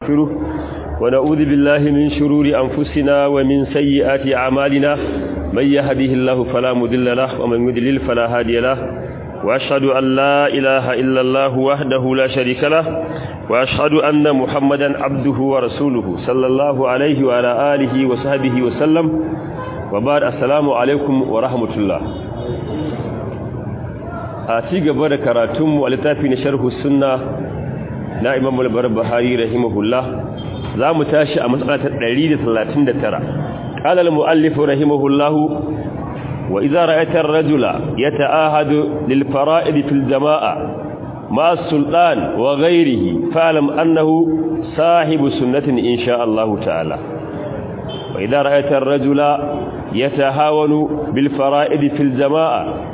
ونستغفره ونعوذ بالله من شرور أنفسنا ومن سيئات أعمالنا من يهده الله فلا مضل له ومن يضلل فلا هادي له وأشهد أن لا إله إلا الله وحده لا شريك له وأشهد أن محمدا عبده ورسوله صلى الله عليه وعلى آله وصحبه وسلم وبعد السلام عليكم ورحمة الله a ci gaba da karatunmu a littafi na sharhu sunna na imam al-barbahari rahimahullah za mu tashi a matsala ta 139 qala al-muallif rahimahullah wa idza ra'aita ar-rajula yata'ahadu lil fara'id fil jama'a ma sultan wa ghayrihi fa'lam annahu sahibu sunnatin insha Allah ta'ala wa idza ra'aita ar-rajula yatahawanu bil fara'id fil jama'a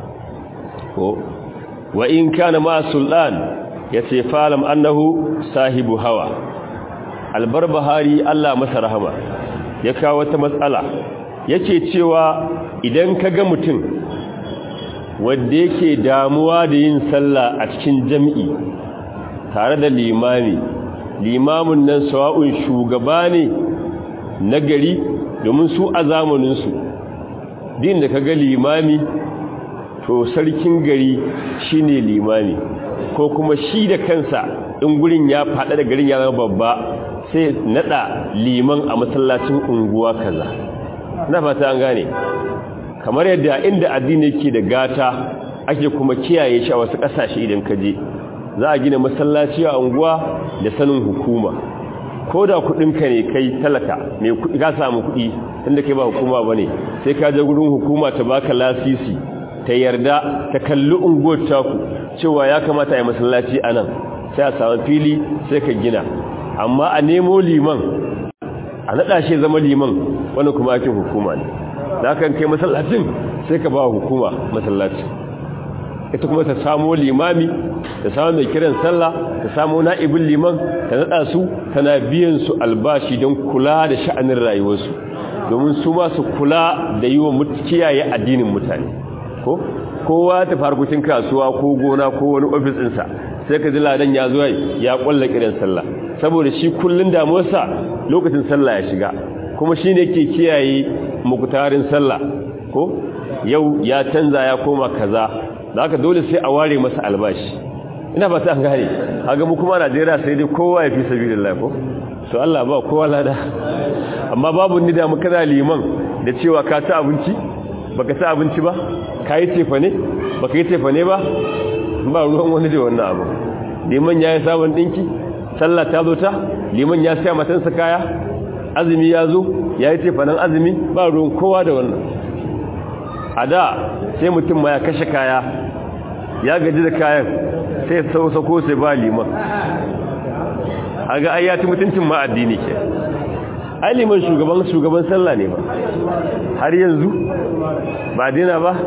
wa in kana ma sultan yace falam annahu sahibu hawa albarbahari Allah masa rahama ya kawo wata matsala yace cewa idan kaga mutum wanda yake damuwa da yin sallah a cikin jami'i tare da limami limamin nan sawa'un shugaba ne na gari domin su a zamanin su din da kaga limami to sarkin gari shine limami ko kuma shi da kansa in gurin ya fada da garin ya zama babba sai nada liman a masallacin unguwa kaza na fata an gane kamar yadda inda addini yake da gata ake kuma kiyaye shi a wasu kasashe idan ka je za a gina masallaci a unguwa da sanin hukuma ko da kudinka ne kai talaka mai kudi ka samu kudi inda kai ba hukuma bane sai ka je gurin hukuma ta baka lasisi ta yarda ta kalli unguwar taku cewa ya kamata a yi masallaci a nan sai a samu fili sai ka gina amma a nemo liman a naɗa shi zama liman wani kuma ake hukuma ne da kan kai masallacin sai ka ba hukuma masallaci ita kuma ta samo limami ta samu mai kiran sallah ta samo na'ibin liman ta naɗa su tana biyan su albashi don kula da sha'anin rayuwarsu domin su ma su kula da yi wa kiyaye addinin mutane ko kowa ta farkucin kasuwa ko gona ko wani ofis ɗinsa sai ka ji ladan ya zo ya ƙwalla kiran sallah saboda shi kullun damuwarsa lokacin sallah ya shiga kuma shi ne ke kiyaye mukutarin sallah ko yau ya canza ya koma kaza da haka dole sai a ware masa albashi ina ba ta an gane haga mu kuma Najeriya sai dai kowa ya fi sabilillah ko to Allah ba kowa lada amma babu ni da muka da liman da cewa ka ci abinci baka ci abinci ba ka yi tefa ne ba ka yi tefa ne ba ba ruwan wani da wannan abu liman ya yi sabon ɗinki sallah ta zo ta liman ya siya matansa kaya azumi ya zo ya yi tefa nan azumi ba ruwan kowa da wannan a da sai mutum ma ya kashe kaya ya gaji da kayan sai sako sai ba liman a ga ayyati mutuncin ma addini ke ai liman shugaban shugaban sallah ne ba har yanzu ba dina ba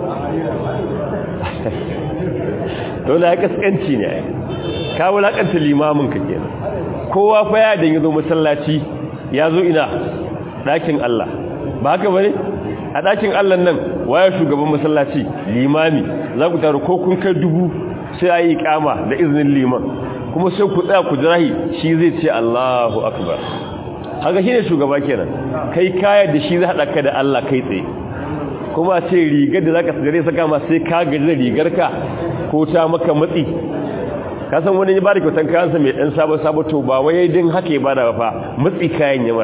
dole ya kaskanci ne ka wulakanta limamin ka kenan kowa fa ya dan yazo masallaci ya zo ina dakin Allah ba haka bane a dakin Allah nan waya shugaban masallaci limami za ku taru ko kun kai dubu sai ayi kama da izinin liman kuma sai ku tsaya ku jirahi shi zai ce Allahu akbar haka shine shugaba kenan kai kaya da shi zai hada ka da Allah kai tsaye kuma ce rigar da zaka gare saka ma sai ka gaji da rigarka ko ta maka matsi ka san wani ya bada kyautan kayansa mai dan sabo sabo to ba wai din haka ya bada ba fa matsi kayan yamar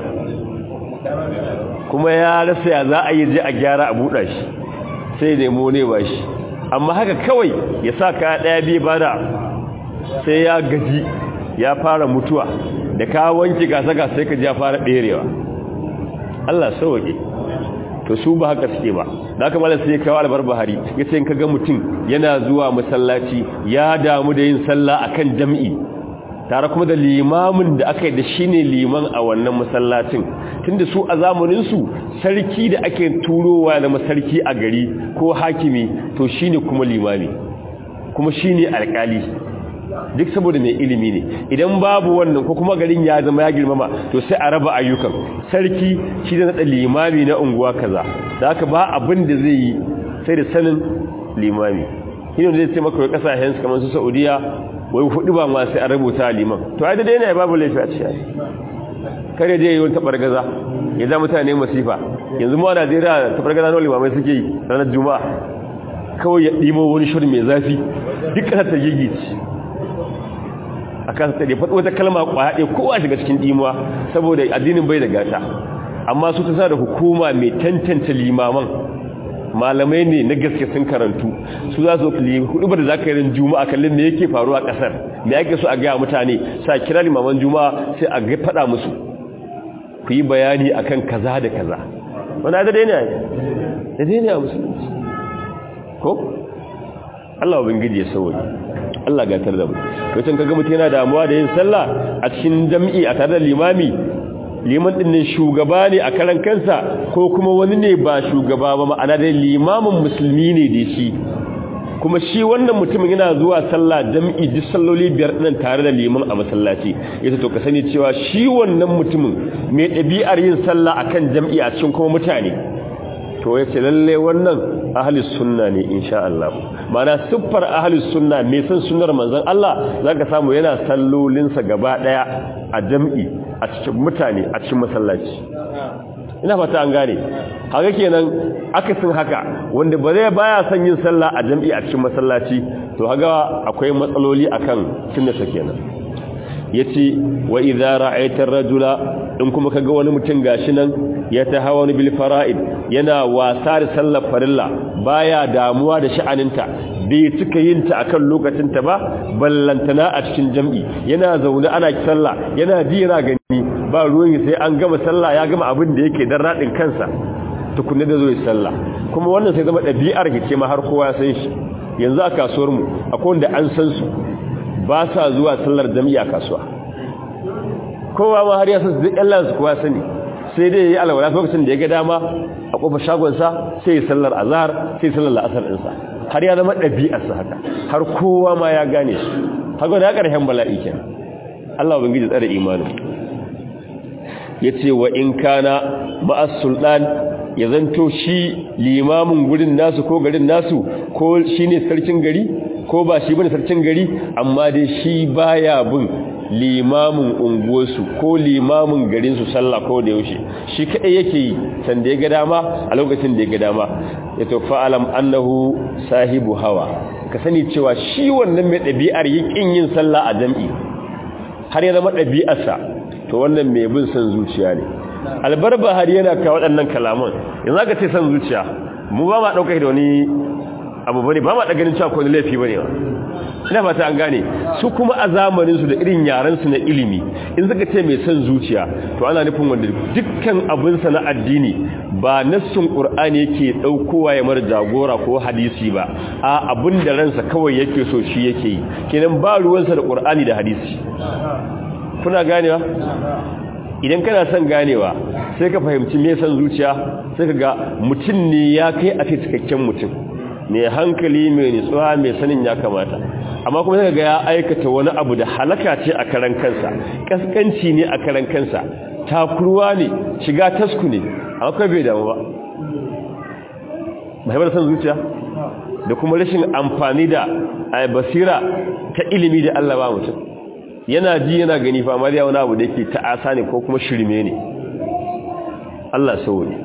kuma ya rasa ya za a yi je a gyara a buɗa shi sai nemo ne ba shi amma haka kawai ya sa kaya ɗaya biyu bada sai ya gaji ya fara mutuwa da ka wanke gasa gasa sai ka ji ya fara ɗerewa Allah sauke to su ba haka suke ba da aka mala sai kawo albar bahari ya ce ka ga mutum yana zuwa masallaci ya damu da yin sallah akan jam'i tare kuma da limamin da aka yi da shi ne liman a wannan masallacin tunda su a zamaninsu sarki da ake turowa na masarki a gari ko hakimi to shi ne kuma limami kuma shi ne alkali duk saboda mai ilimi ne idan babu wannan ko kuma garin ya zama ya girmama to sai a raba ayyukan sarki shi da nada limami na unguwa kaza da haka ba abin da zai yi sai da sanin limami shine zai ce maka kasashen kamar su Saudiya wai hudu ba ma sai an rubuta liman to ai da dai ne babu laifi a cikin kare je yayin tabargaza ya za mutane masifa yanzu mu a Najeriya tabargaza na limamai suke yi ranar juma'a kawai ya dimo wani shirin mai zafi duk kana ta gigici akan ta da wata kalma kwaya ɗaya kowa shiga cikin dimuwa saboda addinin bai da gata amma su ta sa da hukuma mai tantance limaman malamai ne na gaske sun karantu su za su hudu ba da za ka yi rin juma'a kallon me yake faruwa a kasar me ake so a gaya mutane sa kira limaman juma'a sai a ga faɗa musu ku yi bayani akan kaza da kaza wani da daina da daina a musulunci ko Allah ubangiji ya sauwa Allah gatar da mu to kaga mutum yana damuwa da yin sallah a cikin jami'i a tare da limami liman din ne shugaba ne a karan kansa ko kuma wani ne ba shugaba ba ma'ana dai limamin musulmi ne da shi kuma shi wannan mutumin yana zuwa sallah jam'i duk salloli biyar din tare da liman a masallaci yace to ka sani cewa shi wannan mutumin mai ɗabi'ar yin sallah akan jam'i a cikin kuma mutane to yace lalle wannan ahlus sunna ne insha Allah ma'ana siffar ahlus sunna mai san sunnar manzon Allah zaka samu yana sallolinsa gaba daya a jam'i a cikin mutane a cikin masallaci ina fata an gane haka kenan akasin haka wanda ba zai baya son yin sallah a jam'i a cikin masallaci to haga akwai matsaloli akan sunnata kenan yace wa idza ra'aita ar-rajula in kuma kaga wani mutum gashi nan ya tahawani bil fara'id yana wasa da sallar farilla baya damuwa da sha'aninta bai cika yin ta akan lokacin ta ba ballantana a cikin jam'i yana zaune ana sallah yana jira gani ba ruwan sai an gama sallah ya gama abin da yake dan radin kansa tukunne da zo yi sallah kuma wannan sai zama dabi'ar ce ma har kowa san shi yanzu a kasuwar mu akwai wanda an san su ba sa zuwa sallar jami'a kasuwa kowa ma har ya san duk Allah su kowa sani sai dai yayi alwala lokacin da ya ga dama a kofar shagon sa sai sallar azhar sai sallar la'asar din sa har ya zama dabi'ar sa haka har kowa ma ya gane shi haka da karshen bala'i kenan Allah ubangiji tsare imanin yace wa in kana ma'as sultan ya zanto shi limamin gurin nasu ko garin nasu ko shine sarkin gari ko ba shi bane sarkin gari amma dai shi baya bin limamin unguwarsu ko limamin garinsu sallah ko da yaushe shi kadai yake yi san da ya ga dama a lokacin da ya ga dama ya to fa'alam annahu sahibu hawa ka sani cewa shi wannan mai ɗabi'ar yin yin sallah a jam'i har ya zama ɗabi'arsa to wannan mai bin san zuciya ne albarba har yana ka waɗannan kalaman yanzu aka ce san zuciya mu ba ma ɗaukar da wani abu bane ba ma da ganin cewa ko laifi bane ba ina fata an gane su kuma a zamanin su da irin yaran su na ilimi in suka ce mai son zuciya to ana nufin wanda dukkan abin sa na addini ba nassin qur'ani yake daukowa ya mar jagora ko hadisi ba a abin da ransa kawai yake so shi yake yi kenan ba ruwansa da qur'ani da hadisi kuna ganewa idan kana son ganewa sai ka fahimci me son zuciya sai ka ga mutum ne ya kai a cikakken mutum mai hankali mai nutsuwa mai sanin ya kamata amma kuma sai ga ya aikata wani abu da halaka ce a karan kansa kaskanci ne a karan kansa takurwa ne shiga tasku ne amma kai bai damu ba mahimar san zuciya da kuma rashin amfani da basira ta ilimi da Allah ba mutum yana ji yana gani fa amma wani abu da yake ta'asa ne ko kuma shirme ne Allah sauri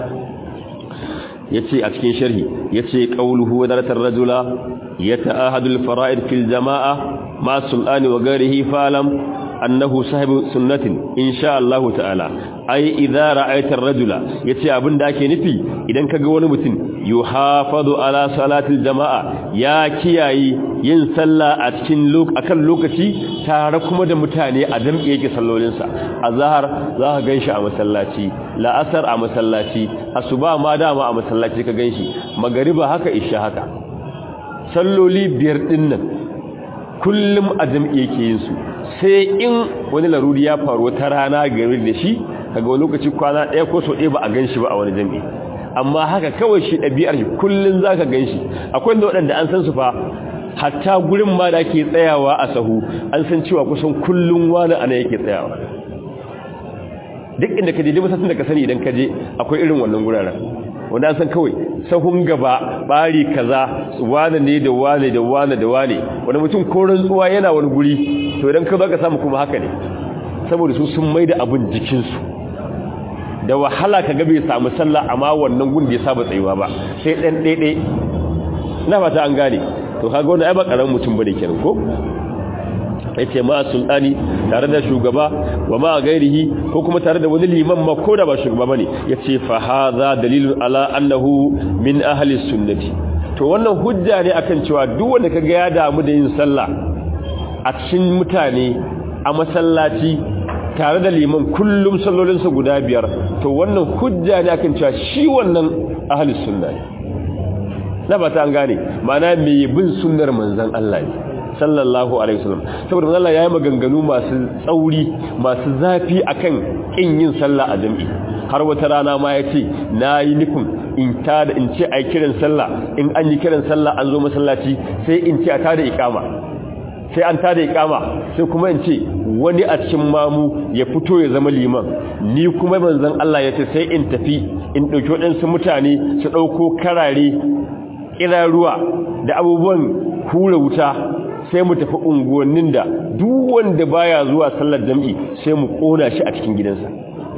yace a cikin sharhi yace qauluhu wadaratar rajula yata'ahadu al-fara'id fil jama'a ma sulani wa ghairihi falam annahu sahibu sunnatin insha Allah ta'ala ai idza ra'aita ar-rajula yace abinda ake nufi idan kaga wani mutum yuhafadu ala salatil jama'a ya kiyayi yin sallah a cikin akan lokaci tare kuma da mutane a dambe yake sallolin sa azhar za ka ganshi a masallaci la'asar a masallaci asuba ma dama a masallaci ka ganshi magariba haka isha haka salloli biyar dinnan kullum a jam'i yake yin su sai in wani laruri ya faru wata rana game da shi kaga wani lokaci kwana ɗaya ko so ɗaya ba a gan shi ba a wani jam'i amma haka kawai shi ɗabi'ar shi kullum za ka gan shi akwai da waɗanda an san su fa hatta gurin ma da ke tsayawa a sahu an san cewa kusan kullum wani ana yake tsayawa duk inda ka je duk masassun da ka sani idan ka je akwai irin wannan guraren wanda san kawai sahun gaba bari kaza wane ne da wane da wane da wane wanda mutum ko rantsuwa yana wani guri to idan ka baka samu kuma haka ne saboda su sun maida abin jikinsu da wahala ka bai samu sallah amma wannan gun da ya saba tsayuwa ba sai dan daidai ina fata an gane to kaga wannan ai ba karamin mutum bane kenan ko yace ma sultani tare da shugaba wa ma gairihi ko kuma tare da wani liman ma ko da ba shugaba bane yace fa hadha dalilun ala annahu min ahli sunnati to wannan hujja ne akan cewa duk wanda kaga ya damu da yin sallah a cikin mutane a masallaci tare da liman kullum sallolinsa guda biyar to wannan hujja ne akan cewa shi wannan ahli sunna ne na ba ta an gane ma'ana mai bin sunnar manzon Allah ne sallallahu alaihi wasallam saboda manzo Allah yayi maganganu masu tsauri masu zafi akan kin yin sallah a jami'i har wata rana ma yace nayi nufin in ta da in ce ai kiran sallah in an yi kiran sallah an zo masallaci sai in ce a tada iqama sai an tada iqama sai kuma in ce wani a cikin mamu ya fito ya zama liman ni kuma manzon Allah yace sai in tafi in dauki wadansu mutane su dauko karare ruwa da abubuwan hura wuta sai mu tafi unguwannin da duk wanda baya zuwa sallar jami'i sai mu kona shi a cikin gidansa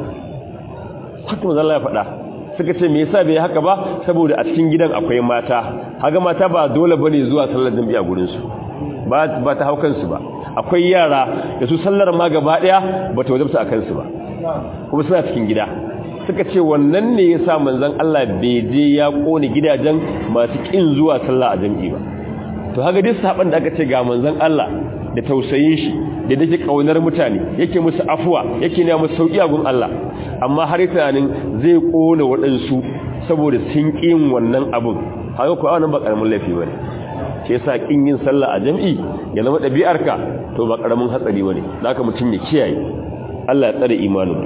haka manzo Allah ya faɗa suka ce me yasa bai haka ba saboda a cikin gidan akwai mata haga mata ba dole bane zuwa sallar jami'i a gurin su ba ba ta haukan su ba akwai yara da su sallar ma gaba daya ba ta wajabta akan su ba kuma suna cikin gida suka ce wannan ne yasa manzon Allah bai je ya kone gidajen masu kin zuwa sallah a jami'i ba to haka duk saban da aka ce ga manzon Allah da tausayin shi da dake kaunar mutane yake musu afuwa yake ne musu sauki a gun Allah amma har tunanin zai kona waɗansu saboda sun kin wannan abun haka ko wannan ba karamin laifi bane ke yasa kin yin sallah a jami'i ya zama ɗabi'arka to ba karamin hatsari bane zaka mutum ya kiyaye Allah ya tsare imanin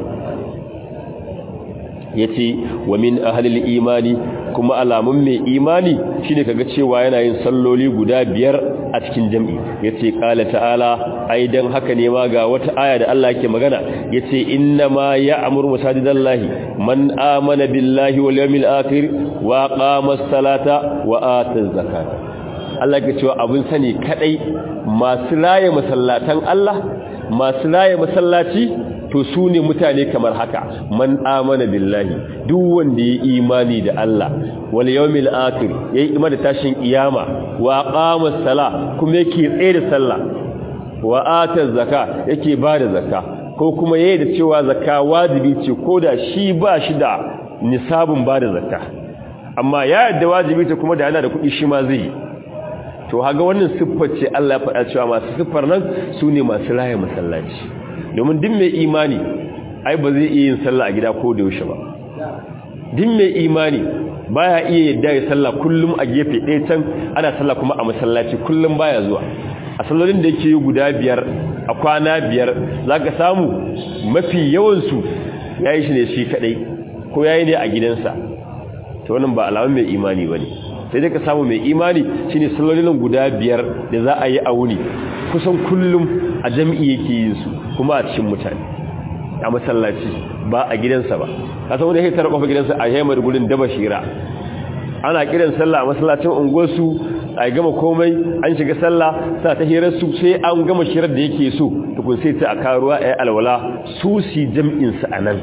yace wa min ahlil imani kuma alamun mai imani shine kaga cewa yana yin salloli guda biyar a cikin jami'i yace qala ta'ala ai dan haka ne ma ga wata aya da Allah yake magana yace inna ma ya'muru masajidallahi man amana billahi wal yawmil akhir wa qama as-salata wa ata az-zakata Allah yake cewa abun sani kadai masu laye masallatan Allah masu laye masallaci to su ne mutane kamar haka man amana billahi duk wanda ya imani da Allah wal yawmil akhir yayi imani da tashin kiyama wa qama sala kuma yake tsaye da sallah wa ata zakka yake bada zakka ko kuma yayi da cewa zakka wajibi ce koda shi ba shi da nisabin bada zakka amma ya yadda wajibi ce kuma da yana da kuɗi shi ma zai to haga wannan siffar ce Allah ya faɗa cewa masu siffar nan su ne masu laye masallaci domin din mai imani ai ba zai iya yin sallah a gida ko da yaushe ba din mai imani baya iya yadda ya sallah kullum a gefe ɗaya can ana sallah kuma a masallaci kullum baya zuwa a sallolin da yake yi guda biyar a kwana biyar zaka samu mafi yawansu ya yi shi ne shi kaɗai ko ya yi ne a gidansa ta wannan ba alamun mai imani ba ne sai dai ka samu mai imani shine sallolin guda biyar da za a yi a wuni kusan kullum a jami'i yake yin su kuma a cikin mutane a masallaci ba a gidansa ba kasan wanda ya tara kofa gidansa a yayin gurin daba shira ana kiran sallah a masallacin unguwarsu a gama komai an shiga sallah sa ta hirar su sai an gama shirar da yake so tukun sai ta a karuwa a alwala su si jam'in su anan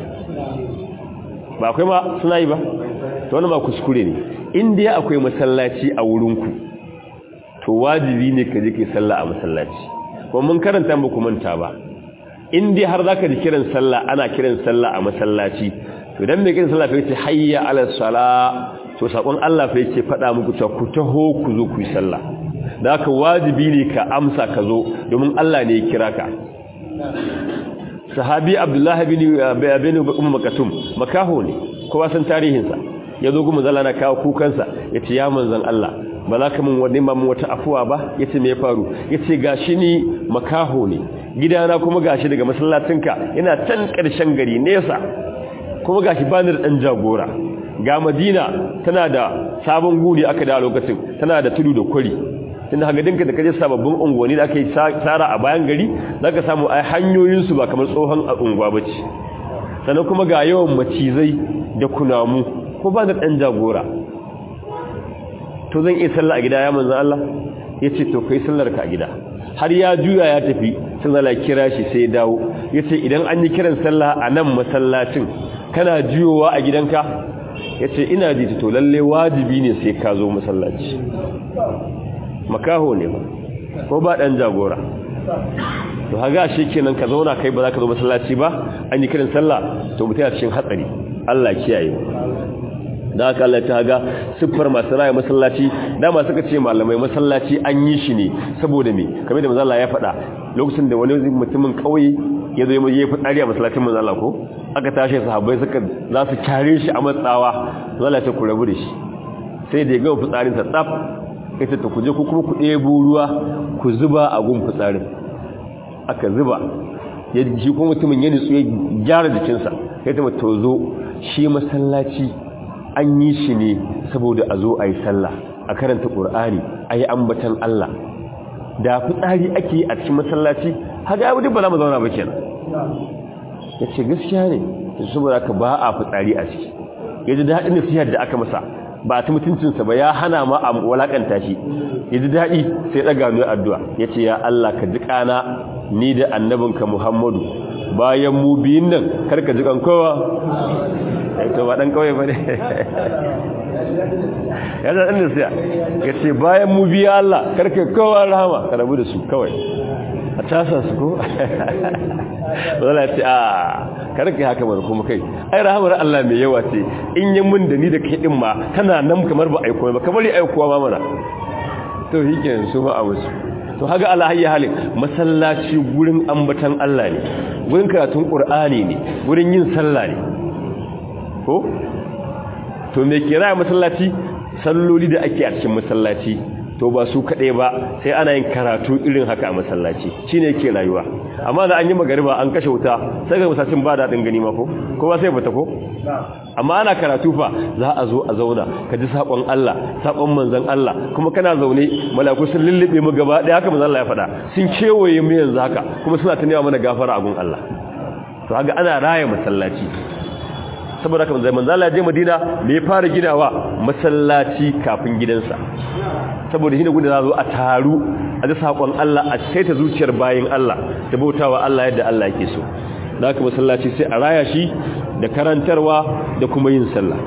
ba akwai ma suna yi ba to wannan ba kuskure ne in dai akwai masallaci a wurinku to wajibi ne ka je kai sallah a masallaci kuma mun karanta ba ku manta ba in dai har zaka ji kiran sallah ana kiran sallah a masallaci to dan me kiran sallah fa yace hayya ala sala to sakon Allah fa yace fada muku cewa ku taho ku zo ku yi sallah da haka wajibi ne ka amsa ka zo domin Allah ne ya kira ka sahabi abdullahi bin bin ummu makatum makaho ne kowa san tarihinsa yazo kuma zalla na kawo kukansa yace ya manzon Allah ba za ka min wani mamu wata afuwa ba yace me ya faru yace gashi ni makaho ne gidana kuma gashi daga masallacinka ina can karshen gari nesa kuma gashi bani da dan jagora ga Madina tana da sabon guri aka da lokacin tana da tudu da kwari tunda haka dinka da kaje sababbin unguwanni da aka yi tsara a bayan gari zaka samu ai hanyoyin su ba kamar tsohon unguwa bace sannan kuma ga yawan macizai da kunamu yace ya manzon Allah ba za ka min wani mamu wata afuwa ba yace me ya faru yace gashi ni makaho ne gidana kuma gashi daga masallacin ka ina can karshen gari nesa kuma gashi bani da dan jagora ga Madina tana da sabon guri aka da lokacin tana da tudu da kwari tunda haka dinka da kaje sababbin unguwanni da aka yi tsara a bayan gari zaka samu ai hanyoyin su ba kamar tsohon unguwa bace sannan kuma ga yawan macizai da kunamu ko ba da ɗan jagora to zan iya sallah a gida ya manzan Allah ya ce to kai sallar ka a gida har ya juya ya tafi sun zala kira shi sai dawo ya ce idan an yi kiran sallah a nan masallacin kana juyowa a gidanka ya ce ina ji to lalle wajibi ne sai ka zo masallaci makaho ne ba ko ba ɗan jagora to haga shi kenan ka zauna kai ba za ka zo masallaci ba an yi kiran sallah to mutum ya cikin hatsari Allah kiyaye da haka Allah ta haga siffar masu raya masallaci dama suka ce malamai masallaci an yi shi ne saboda me kamar da manzo Allah ya faɗa lokacin da wani mutumin kauye ya zo ya fitsari a masallacin manzo Allah ko aka tashi sahabbai suka za su kare shi a matsawa manzo Allah ya ku rabu da shi sai da ya ga fitsarin sa tsaf ita ta kuje ku kuma ku ɗebo ruwa ku zuba a gun fitsarin aka zuba ya ji kuma mutumin ya nutsu ya gyara jikinsa ya ta to zo shi masallaci an yi shi ne saboda a zo a yi sallah a karanta ƙur'ani a yi ambatan Allah da fitsari ake yi a cikin masallaci haka ya wuce ba za mu zauna ba kenan ya ce gaskiya ne saboda ka ba a fitsari a ciki ya ji daɗin nasihar da aka masa ba a ta mutuncinsa ba ya hana ma a walakanta shi ya ji daɗi sai ɗaga mai addu'a ya ce ya Allah ka ji ƙana ni da annabinka Muhammadu bayan mu biyun nan karka ji kowa to ba dan kawai bane ya da inda sai ya ce bayan mu biya Allah karka kowa rahama ka rabu da su kawai a tasa su ko wala ce a karka haka bar kuma kai ai rahamar Allah mai yawa ce in yi mun da ni da kai din ma kana nan kamar ba aiko ba kamar ya aikowa ma mana to yake su ma a wasu to haga Allah hayya halin masallaci gurin ambatan Allah ne gurin karatun Qur'ani ne gurin yin sallah ne ko to me kira masallaci salloli da ake a cikin masallaci to ba su kaɗai ba sai ana yin karatu irin haka a masallaci shine yake rayuwa amma da an yi magariba an kashe wuta sai ga masallacin ba daɗin gani ma ko kowa sai fita ko amma ana karatu fa za a zo a zauna ka ji sakon Allah sakon manzon Allah kuma kana zaune malaku sun lullube mu gaba ɗaya haka manzon Allah ya faɗa sun kewaye mu yanzu haka kuma suna tunewa mana gafara a gun Allah to haka ana raya masallaci saboda haka manzon Allah ya je Madina me ya fara ginawa masallaci kafin gidansa saboda shi ne gudu za zo a taru a ji saƙon Allah a saita zuciyar bayan Allah da bautawa Allah yadda Allah yake so da haka masallaci sai a raya shi da karantarwa da kuma yin sallah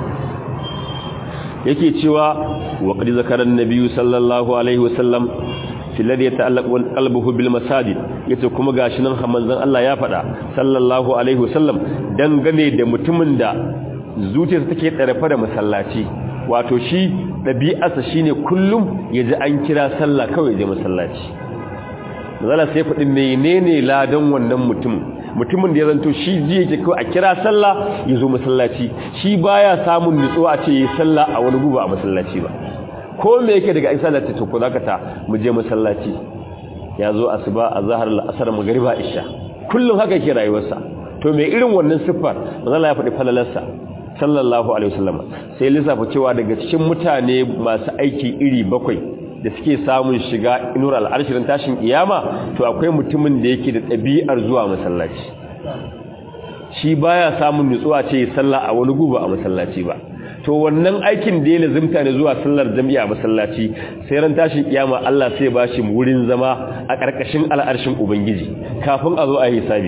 yake cewa wa qad zakara an-nabiy sallallahu alaihi wasallam fi ladhi yata'allaqu qalbuhu bil masajid yace kuma gashi nan manzon Allah ya faɗa sallallahu alaihi wasallam dangane da mutumin da zuciyarsa take tsarafa da masallaci wato shi ɗabi'arsa shine kullum ya ji an kira sallah kawai je masallaci zala sai faɗi menene ladan wannan mutum mutumin da ya zanto shi ji yake kawai a kira sallah ya zo masallaci shi baya samun nutsuwa a ce yi sallah a wani guba a masallaci ba ko me yake daga isa lati to ko zaka ta mu je masallaci ya zo asuba azhar al-asr magriba isha kullum haka yake rayuwarsa to me irin wannan siffar manzo ya faɗi falalarsa sallallahu alaihi wasallam sai lissafa cewa daga cikin mutane masu aiki iri bakwai da suke samun shiga inur al'arshirin tashin kiyama to akwai mutumin da yake da ɗabi'ar zuwa masallaci shi baya samun nutsuwa ce sallah a wani guba a masallaci ba to wannan aikin da ya lazimta ne zuwa sallar jami'a a masallaci sai ran tashin kiyama Allah sai ba shi wurin zama a ƙarƙashin al'arshin ubangiji kafin a zo a yi hisabi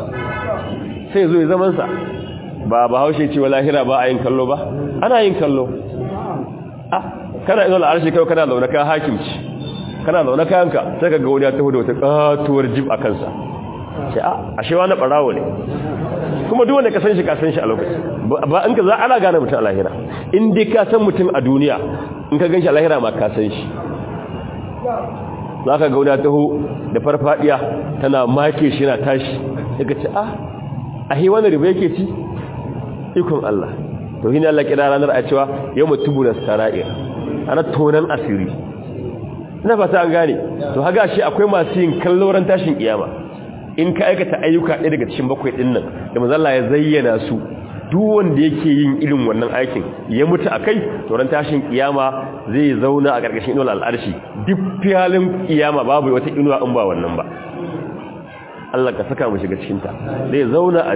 sai zo ya zaman sa ba ba haushe ce wa lahira ba a yin kallo ba ana yin kallo ah kana ina al'arshi kai kana zaune ka hakimci kana zaune kayanka sai ka ga wani ya taho da wata katuwar jib a kansa ce a ashe wani barawo ne kuma duk wanda ka san shi ka san shi a lokaci ba in ka za ana gane mutum a lahira in dai ka san mutum a duniya in ka gan shi a lahira ma ka san shi za ka ga wani ya taho da farfadiya tana make shi na tashi sai ka ce ah a hi wani riba yake ci ikon Allah to hina Allah kira ranar a cewa yau mutubu da sara'ir ana tonan asiri ina fata an gane to haga shi akwai masu yin kalloran tashin kiyama in ka aikata ayyuka ɗaya daga cikin bakwai ɗin nan da mazalla ya zayyana su duk wanda yake yin irin wannan aikin ya mutu a kai to ran tashin kiyama zai zauna a ƙarƙashin inuwar al'arshi duk fiyalin kiyama babu wata inuwa in ba wannan ba Allah ka saka mu shiga cikinta zai zauna a ci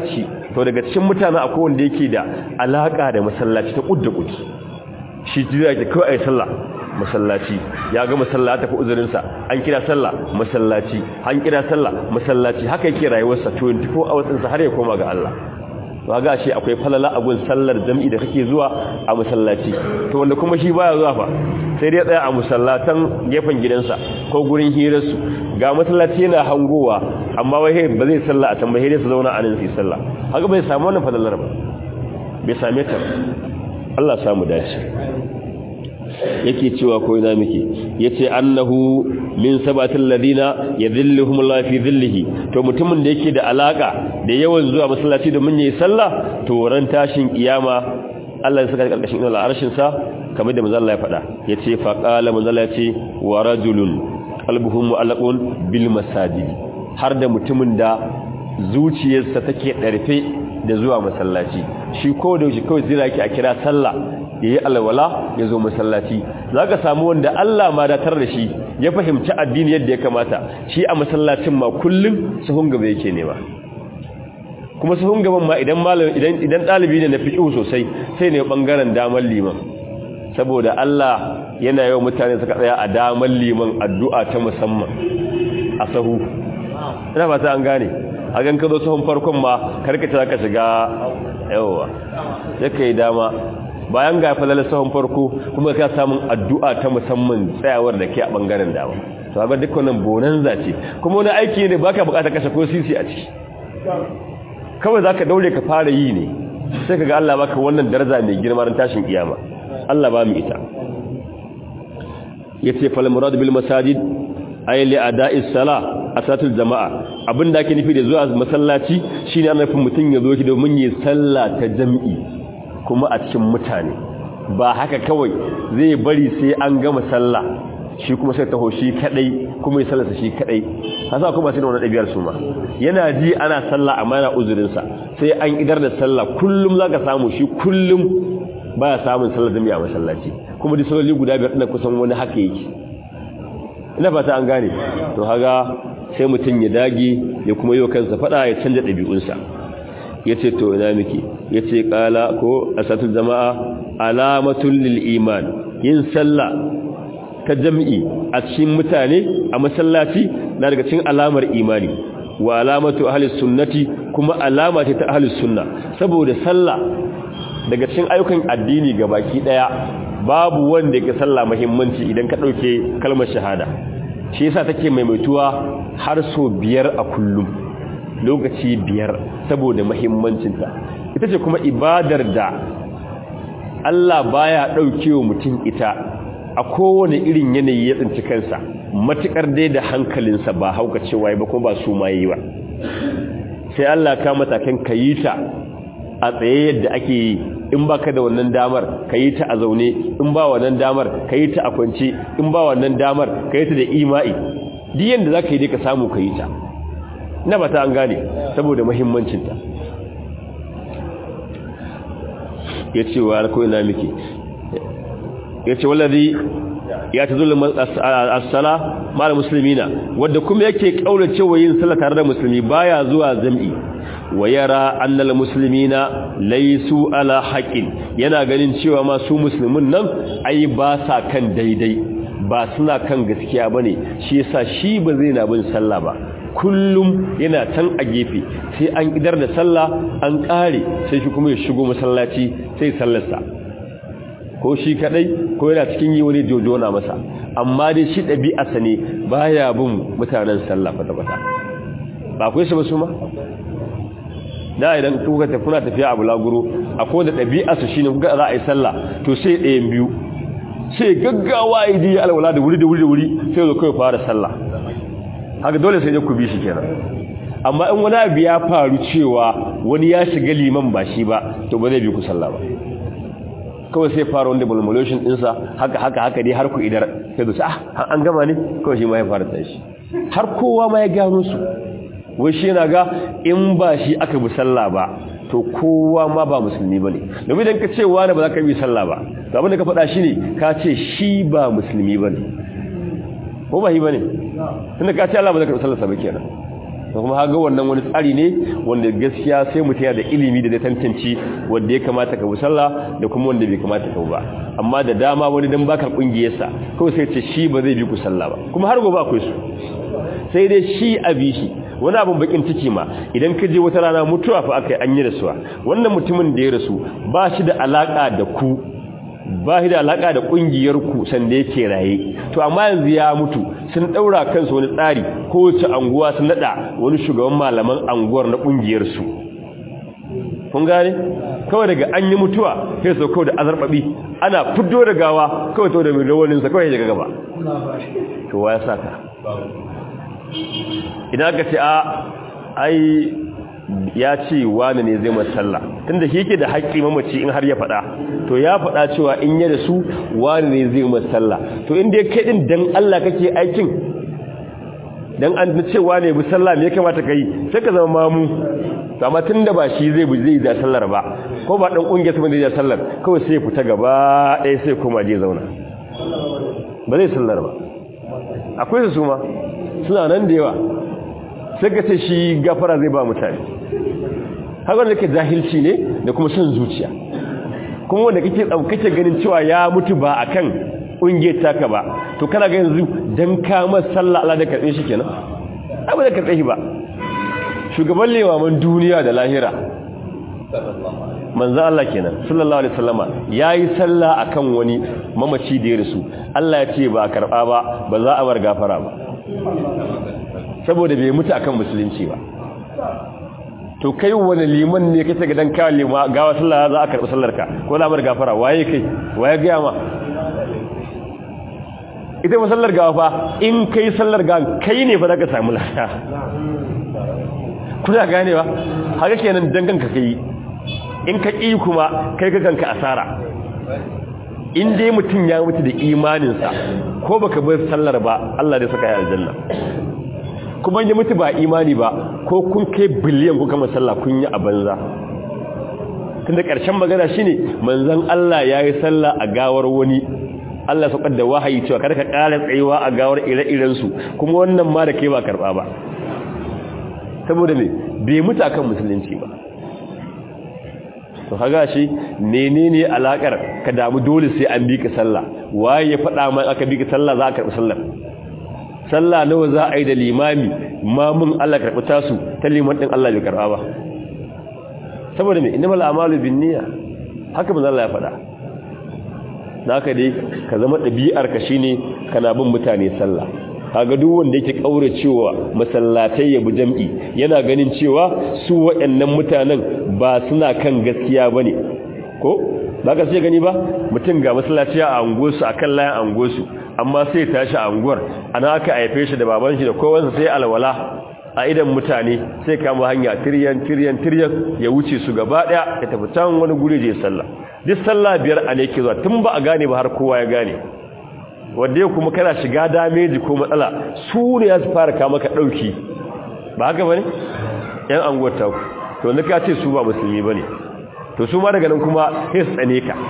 to daga cikin mutane akwai wanda yake da alaka da masallaci ta kudda kudi shi jira ke kawai ayi sallah masallaci ya ga masallaci tafi uzurin sa an kira sallah masallaci an kira sallah masallaci haka yake rayuwarsa 24 hours din sa har ya koma ga Allah to ga shi akwai falala abun sallar jami'i da kake zuwa a masallaci to wanda kuma shi baya zuwa fa sai dai tsaya a musallatan gefen gidansa ko gurin hirarsu ga masallaci yana hangowa amma wai ba zai salla a can ba sai dai su zauna a nan su yi salla haka bai samu wannan falalar ba bai same ta Allah samu dace yake cewa ko ina muke yace annahu min sabatil ladina yadhilluhum Allah fi dhillihi to mutumin da yake da alaka da yawan zuwa masallaci da mun yi sallah to ran tashin kiyama Allah ya saka karkashin inuwar arshin sa kamar da manzo Allah ya faɗa yace fa qala manzo Allah yace wa rajulun qalbuhu mu'allaqun bil masajid har da mutumin da zuciyarsa take darfe da zuwa masallaci shi ko da shi kawai zira yake a kira sallah yayi alwala ya zo masallaci zaka samu wanda Allah ma datar da shi ya fahimci addini yadda ya kamata shi a masallacin ma kullum sahun gaba yake nema kuma sahun gaban ma idan malam idan idan dalibi ne na fiqh sosai sai ne bangaren daman liman saboda Allah yana yawan mutane suka tsaya a daman liman addu'a ta musamman a sahu ina ba ta an gane a gan ka zo sahun farkon ma karkace zaka shiga yawa yake yi dama bayan ga falala sahun farko kuma ka samun addu'a ta musamman tsayawar da ke a bangaren dama to ga dukkanin bonanza ce kuma wani aiki ne baka bukatar kashe ko sisi a ciki kawai zaka daure ka fara yi ne sai kaga Allah baka wannan daraja mai girma ran tashin kiyama Allah ba mu ita yace fal murad bil masajid ay li ada'is sala asatul jama'a abinda ake nufi da zuwa masallaci shine ana nufin mutun ya zo ki domin yi sallah ta jami'i kuma a cikin mutane ba haka kawai zai bari sai an gama sallah shi kuma sai taho shi kadai kuma ya sallarsa shi kadai hasa kuma sai da wannan dabiyar su ma yana ji ana sallah amma yana uzurin sa sai an idar da sallah kullum zaka samu shi kullum baya samun sallar jami'a masallaci kuma duk salloli guda biyar din kusan wani haka yake ina fata an gane to haga sai mutun ya dage ya kuma yi kansa fada ya canja dabi'unsa yace to ina miki yace qala ko asatul jama'a alamatul lil iman yin sallah ta jami'i a cikin mutane a masallaci na daga cikin alamar imani wa alamatu ahli sunnati kuma alama ce ta ahli sunna saboda sallah daga cikin ayyukan addini gabaki daya babu wanda yake sallah muhimmanci idan ka dauke kalmar shahada shi yasa take maimaituwa har so biyar a kullum lokaci biyar saboda muhimmancinta ita ce kuma ibadar da Allah baya daukewa mutum ita a kowane irin yanayi ya tsinci kansa matukar dai da hankalinsa ba hauka cewa ba kuma ba su ma yi ba sai Allah ka matakan kayita a tsaye yadda ake yi in baka da wannan damar kayi ta a zaune in ba wannan damar kayi ta a kwance in ba wannan damar kayi ta da imai duk yanda zaka yi dai ka samu kayi ta na bata an gane saboda muhimmancin ta yace wa ko ina miki yace wallazi ya tazulu as-sala mal muslimina wanda kuma yake kaulace wa yin sallah tare da musulmi baya zuwa jami'i wa yara annal muslimina laysu ala haqqin yana ganin cewa ma su musulmin nan ai ba sa kan daidai ba suna kan gaskiya bane shi yasa shi ba zai na bin sallah ba kullum yana can a gefe sai an idar da sallah an kare sai shi kuma ya shigo masallaci sai sallarsa ko shi kadai ko yana cikin yi wani jojona masa amma dai shi ɗabi'arsa ne baya bin mutanen sallah kwata-kwata ba akwai su ba su ma da idan kuka tafi kuna tafiya a bulaguro akwai da ɗabi'arsa shi ne kuka za a yi sallah to sai ɗayan biyu sai gaggawa ya ji alwala da wuri da wuri da wuri sai zo kawai fara sallah haka dole sai ku bi shi kenan amma in wani abu ya faru cewa wani ya shiga liman ba shi ba to ba zai bi ku sallah ba kawai sai fara wanda mulmulation ɗinsa haka haka haka dai har ku idar sai da ah an gama ne kawai shi ma ya fara tashi har kowa ma ya gano su wai shi yana ga in ba shi aka bi sallah ba to kowa ma ba musulmi ba ne domin idan ka ce wani ba za ka bi sallah ba to abin da ka faɗa shi ne ka ce shi ba musulmi ba ne ko ba shi ba ne tunda ka ce Allah ba za ka bi sallah ba kenan da kuma haga wannan wani tsari ne wanda gaskiya sai mutum yana da ilimi da zai tantance wanda ya kamata ka bi sallah da kuma wanda bai kamata ka ba amma da dama wani dan baka kungiyarsa kawai sai ce shi ba zai bi ku sallah ba kuma har gobe akwai su sai dai shi a bi shi wani abin bakin ciki ma idan ka je wata rana mutuwa fa aka yi an yi rasuwa wannan mutumin da ya rasu ba shi da alaka da ku ba shi da alaka da kungiyar ku sanda yake raye to amma yanzu ya mutu sun daura kansu wani tsari kowace anguwa sun nada wani shugaban malaman anguwar na kungiyar su kun gane kawai daga an yi mutuwa sai su kawai da azarbabi ana fiddo da gawa kawai to da mai rawanin sa kawai daga gaba to waya saka idan aka ce a ai ya ce wani ne zai masalla tunda shi yake da haƙƙi mamaci in har ya faɗa to ya faɗa cewa in ya da su wani ne zai masalla to inda ya kai din dan Allah kake aikin dan an ce wani bi sallah me ya kamata kai sai ka zama mamu to amma tunda ba shi zai bi zai da sallar ba ko ba dan kungiyar sa zai da sallar kawai sai ya fita gaba ɗaya sai kuma je zauna ba zai sallar ba akwai su ma suna nan da yawa sai ka ce shi gafara zai ba mutane haka wanda ke jahilci ne da kuma son zuciya kuma wanda kake kake ganin cewa ya mutu ba akan ƙungiyar taka ba to kana ga yanzu dan kama sallah Allah da karbe shi kenan abu da karbe shi ba shugaban lewaman duniya da lahira manzo Allah kenan sallallahu alaihi wasallama yayi sallah akan wani mamaci da ya rasu Allah ya ce ba karba ba ba za a bar gafara ba saboda bai mutu akan musulunci ba to kai wani liman ne kace ga dan kawo lima gawa sallah za a karbi sallar ka ko za a bar gafara waye kai waye ga ma ita ba sallar gawa fa in kai sallar gawa kai ne fa zaka samu lada kuna ganewa haka kenan dangan ka kai in ka ƙi kuma kai ka kanka asara in dai mutum ya mutu da imaninsa ko baka bar sallar ba Allah zai saka ya aljanna kuma ya mutu ba imani ba ko kun kai biliyan kuka masalla kun yi a banza tunda ƙarshen magana shine manzon Allah ya yi sallah a gawar wani Allah saukar da wahayi cewa kada ka ƙara tsayuwa a gawar ire-iren su kuma wannan ma da kai ba karɓa ba saboda me bai mutu akan musulunci ba to haga shi menene alakar ka damu dole sai an bi ka sallah waye ya faɗa mai aka bi ka sallah za ka karɓi sallar sallah nawa za a yi da limami mamun Allah karɓi tasu ta liman ɗin Allah bai karɓa ba saboda mai innamal a'malu binniya haka manzo Allah ya faɗa naka dai ka zama ɗabi'ar ka shine kana bin mutane sallah kaga duk wanda yake kauracewa masallatai ya bi jam'i yana ganin cewa su waɗannan mutanen ba suna kan gaskiya bane ko ba ka sai gani ba mutum ga masallaci a angosu akan layin angosu amma sai tashi a anguwar ana aka haife shi da baban shi da kowansa sai alwala a idan mutane sai kama hanya tiryan tiryan tiryan ya wuce su gaba daya ya tafi can wani guri je sallah duk sallah biyar a ne ke zuwa tun ba a gane ba har kowa ya gane wanda kuma kana shiga dameji ko matsala su ne ya su fara kama ka dauki ba haka bane yan anguwar ta to na ka ce su ba musulmi bane to su ma daga nan kuma sai su tsane ka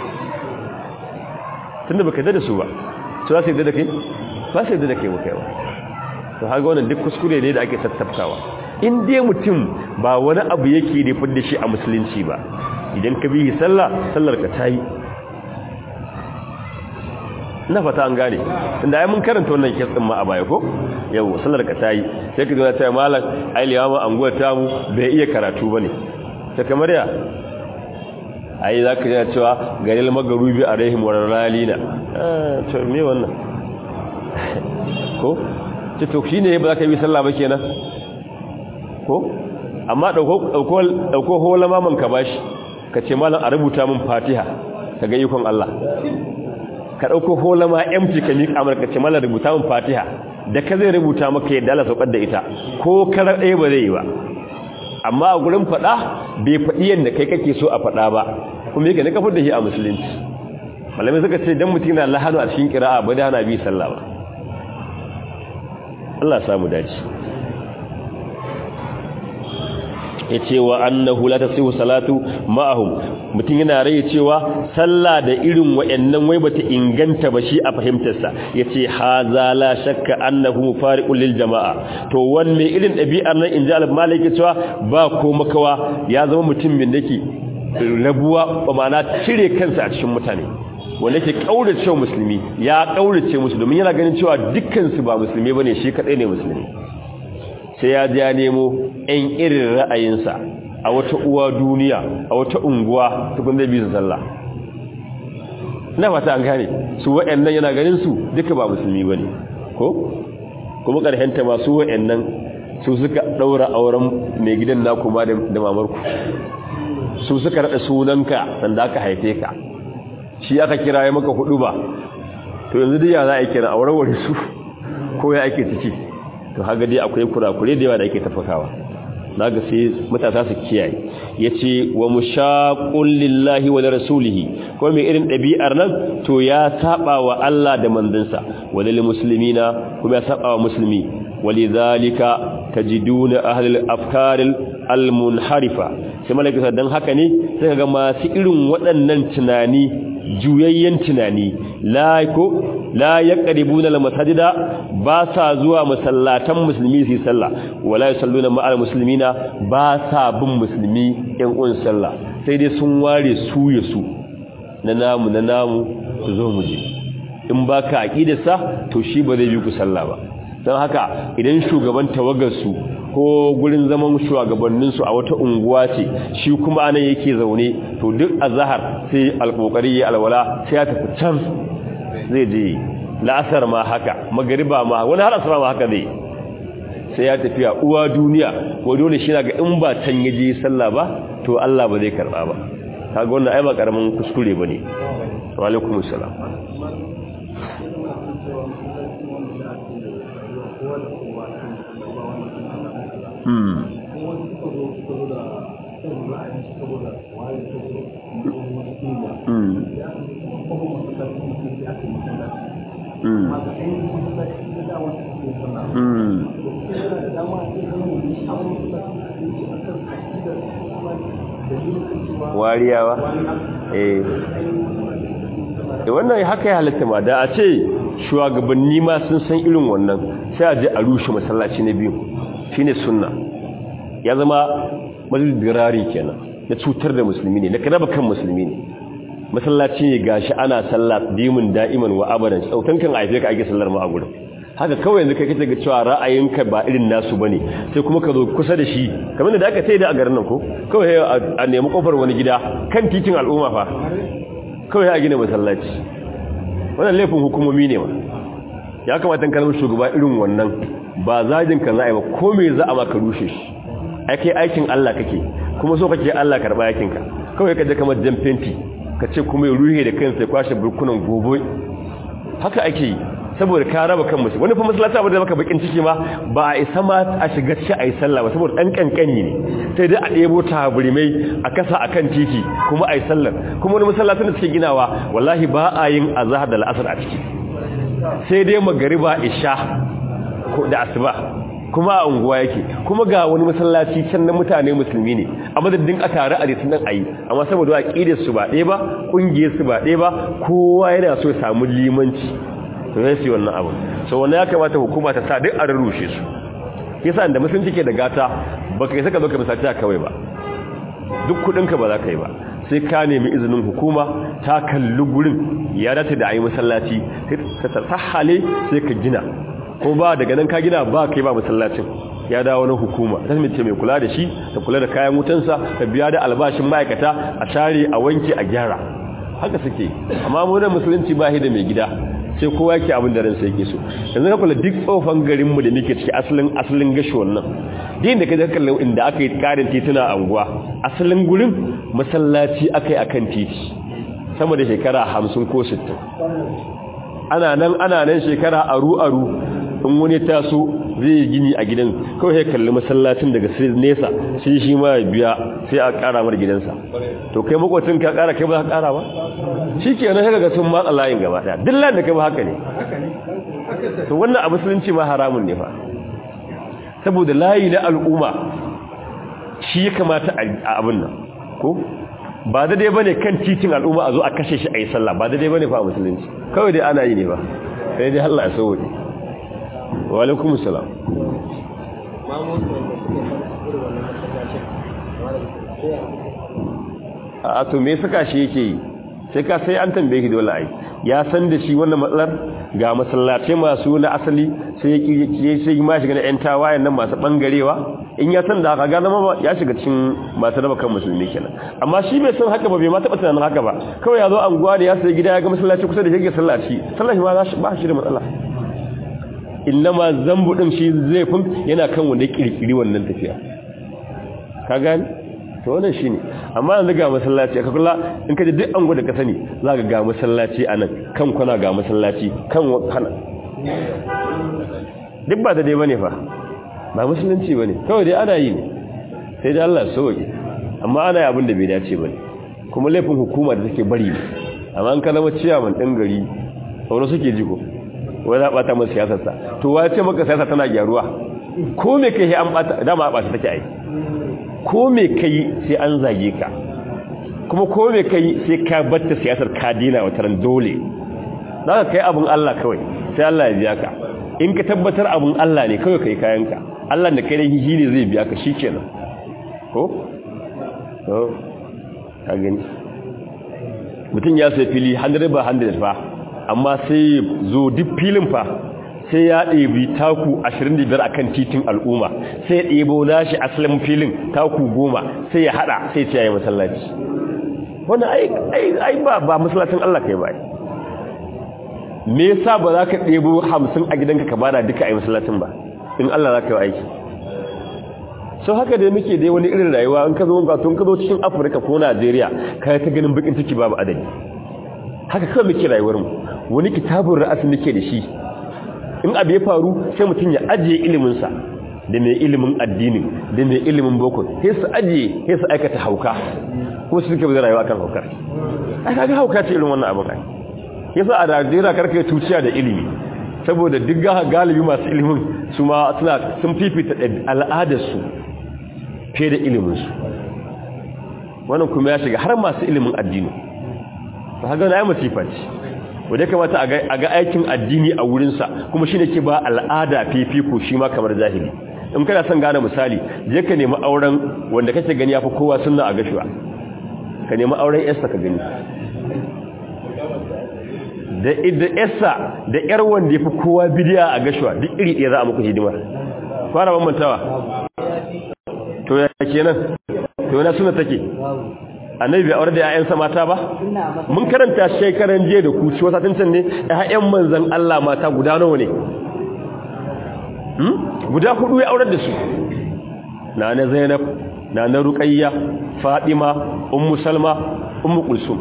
tunda baka da su ba su za su yadda da kai ba su yadda da kai muka yawa to haka wannan duk kuskure ne da ake tattaftawa in dai mutum ba wani abu yake da fidda shi a musulunci ba idan ka bi sallah sallar ka tayi na fata an gane tunda ai mun karanta wannan kes din ma a baya ko yau sallar ka tayi sai ka zo ta malam ai liyawa anguwar tamu bai iya karatu bane ta kamar ya ai za ka yi cewa garil magarubi a rahim wa ralina to me wannan ko ce to shi ne ba za ka yi sallah ba kenan ko amma ɗauko hola maman ka bashi ka ce malam a rubuta min fatiha ka ga ikon Allah ka ɗauko hola ma empty ka miƙa mana ka ce malam rubuta min fatiha da ka zai rubuta maka yadda Allah saukar da ita ko karar ɗaya ba zai yi ba amma a gurin faɗa bai faɗi yadda kai kake so a faɗa ba kuma yake na kafar da shi a musulunci malamai suka ce dan mutum na lahanu a cikin kira'a ba da hana bi sallah ba Allah samu dace yace wa annahu la tasihu salatu ma'ahum mutum yana rai cewa sallah da irin wayannan wai bata inganta ba shi a fahimtar sa yace haza la shakka annahu mufariqun lil jama'a to wanne irin dabi'ar nan inji al-malik cewa ba ko makawa ya zama mutum min dake rabuwa ba ma'ana cire kansa a cikin mutane wanda ke kaurace musulmi ya kaurace musu domin yana ganin cewa dukkan su ba musulmi bane shi kadai ne musulmi sai ya ja nemo ɗan irin ra'ayinsa a wata uwa duniya a wata unguwa tukun zai bisa sallah na fata an gane su waɗannan yana ganin su duka ba musulmi bane ko kuma ƙarshenta masu waɗannan su suka ɗaura auren mai gidan naku ma da mamarku su suka raɗa sunanka sanda aka haife ka shi aka kira ya maka hudu ba to yanzu dai ya za a kira auren wani su ko ya ake ciki to haga dai akwai kurakure da yawa da ake tafakawa naga sai matasa su kiyaye yace wa mushaqul lillahi wa rasulihi ko mai irin dabi'ar nan to ya saba wa Allah da manzansa walil muslimina kuma ya saba wa musulmi walidhalika tajiduna ahlul afkar almunharifa sai malaka dan haka ne sai kaga masu irin waɗannan tunani juyayyen tunani la ko la yaqribuna almasajida ba sa zuwa masallatan musulmi su sallah wala yusalluna ma'al muslimina ba sa bin musulmi yan uwan sallah sai dai sun ware su ya su na namu na namu su zo mu je in baka aqidarsa to shi ba zai bi ku sallah ba don haka idan shugaban tawagarsu ko gurin zaman shugabanninsu a wata unguwa ce shi kuma anan yake zaune to duk azhar sai alkokari ya alwala sai ya tafi can zai je la'asar ma haka magariba ma wani har asara ma haka zai sai ya tafi a uwa duniya ko dole shi ga in ba can yaje sallah ba to Allah ba zai karba ba kaga wannan ai ba karamin kuskure bane wa alaikumus salam wariyawa eh wannan haka ya halatta ma da a ce shugabanni ma sun san irin wannan sai a je a rushe masallaci na biyu shine sunna ya zama mazdirari kenan na cutar da musulmi ne na karaba kan musulmi ne masallaci ne gashi ana sallah dimin da'iman wa abadan sautan kan aife ka ake sallar ma a gurin haka kawai yanzu kai kace ga cewa ra'ayinka ba irin nasu bane sai kuma ka zo kusa da shi kamar da aka sai da a garin nan ko kawai a nemi kofar wani gida kan titin al'umma fa kawai a gina masallaci wannan laifin hukumomi ne ma ya kamata kalmar shugaba irin wannan ba zajin ka za a yi ba ko me za a maka rushe shi ake aikin Allah kake kuma so kake Allah karba yakin ka kawai ka je kamar jan fenti ka ce kuma ya ruhe da kansa ya kwashe burkunan gobe haka ake yi saboda ka raba kan musu wani fa masallaci abu da maka bakin ciki ma ba a isa ma a shiga ci a yi sallah ba saboda dan kankani ne sai dai a ɗebo taburimai a kasa akan titi kuma a yi sallar kuma wani masallacin da suke ginawa wallahi ba a yin azhar da al'asar a ciki sai dai magariba isha da asuba kuma a unguwa yake kuma ga wani masallaci can na mutane musulmi ne a madadin a tare a ritin nan ayi amma saboda aqidar su ba ɗaya ba kungiyar su ba ɗaya ba kowa yana so ya samu limanci to sai su wannan abu so wannan ya kamata hukuma ta sa duk a rurrushe su yasa da musulunci ke da gata baka yi saka zo ka misalci a kawai ba duk kudinka ba za ka yi ba sai ka nemi izinin hukuma ta kalli gurin ya dace da ayi masallaci sai ta sahale sai ka gina ko ba daga nan ka gina ba kai ba masallacin ya dawo na hukuma ta mace mai kula da shi ta kula da kayan wutansa ta biya da albashin ma'aikata a share a wanke a gyara haka suke amma mu da musulunci ba shi da mai gida sai kowa yake abin da ransa yake so yanzu ka kula duk tsofan garinmu da muke ciki asalin asalin gashi wannan din da kaje kallon inda aka yi karin tituna a unguwa asalin gurin masallaci aka yi akan titi sama da shekara 50 ko 60 ana nan ana nan shekara aru aru in wani taso zai yi gini a gidan kawai ya kalli masallacin daga nesa sai shi ma ya biya sai a kara mar gidansa to kai makwacin ka kara kai ba ka kara ba shi ke nan haka ga sun matsa layin gaba daya dillan da kai ba haka ne to wannan a musulunci ma haramun ne fa saboda layi na al'umma shi ya kamata a abin nan ko ba da dai bane kan titin al'umma a zo a kashe shi a yi sallah ba da dai bane fa a musulunci kawai dai ana yi ne ba sai dai Allah ya sauke wa alaikum salam a to me saka shi yake yi sai ka sai an tambaye ki dole ai ya san da shi wannan matsalar ga masallatai masu na asali sai ya sai ma shiga na yan tawayen nan masu bangarewa in ya san da haka ga zama ya shiga cikin masu raba kan musulmi kenan amma shi bai san haka ba bai ma taɓa tunanin haka ba kawai ya zo anguwa da ya sai gida ya ga masallaci kusa da yake sallaci sallaci ma ba shi da matsala innama zambu din shi zai fun yana kan wanda ya kirkiri wannan tafiya ka gani to wannan shine amma yanzu ga masallaci ka kula in ka ji duk an gwada ka sani za ka ga masallaci anan kan kwana ga masallaci kan kana duk ba da dai bane fa ba musulunci bane kawai dai ana yi ne sai dai Allah sauke amma ana yi abin da bai dace bane kuma laifin hukuma da take bari ne amma an kalama ciyaman din gari wani suke jiko wai za bata masa siyasarsa to wa ce maka siyasa tana gyaruwa ko me kai an bata dama ba ta take ai ko me kai sai an zage ka kuma ko me kai sai ka batta siyasar ka dina wata ran dole zaka kai abun Allah kawai sai Allah ya biya ka in ka tabbatar abun Allah ne kawai kai kayanka Allah da kai da hihi ne zai biya ka shikenan ko to ka gani mutum ya sai fili 100 ba 100 fa amma sai zo duk filin fa sai ya ɗebi taku 25 akan titin al'umma sai ya ɗebo nashi asalin filin taku goma sai ya haɗa sai ya yi masallaci wani ai ba ba masallacin Allah kai ba me yasa ba za ka ɗebo hamsin a gidanka ka bada duka a yi masallacin ba in Allah za ka yi aiki sau haka dai muke dai wani irin rayuwa in ka zo tun ka zo cikin afirka ko najeriya ka ta ganin bakin ciki babu adadi haka kawai muke rayuwarmu wani kitabun ra'asi muke da shi in abu ya faru sai mutum ya ajiye iliminsa da mai ilimin addinin da mai ilimin boko sai su ajiye sai su aikata hauka ko su suke zai rayuwa kan haukar ai kaga hauka ce irin wannan abin ai yasa a Najeriya karka tuciya da ilimi saboda duk galibi masu ilimin su ma suna sun fifita al'adar su fiye da ilimin su wannan kuma ya shiga har masu ilimin addini ba ga na yi masifa ce wadda kamata a ga aikin addini a wurinsa kuma shi ne ke ba al'ada fifiko shi ma kamar zahiri in kana son gane misali je ka nemi auren wanda kake gani ya fi kowa sunna a gashuwa ka nemi auren yarsa ka gani da yarsa da yar wanda ya fi kowa bidiya a gashuwa duk iri ɗaya za a muku hidima fara bambantawa to ya kenan to yana suna take annabi bai aure da ƴaƴansa mata ba mun karanta shekaran jiya da ku ci wasa tantan ne ƴaƴan manzon Allah mata guda nawa ne hmm guda hudu ya aure da su nana Zainab nana Ruqayya Fatima Ummu Salma Ummu Kulsum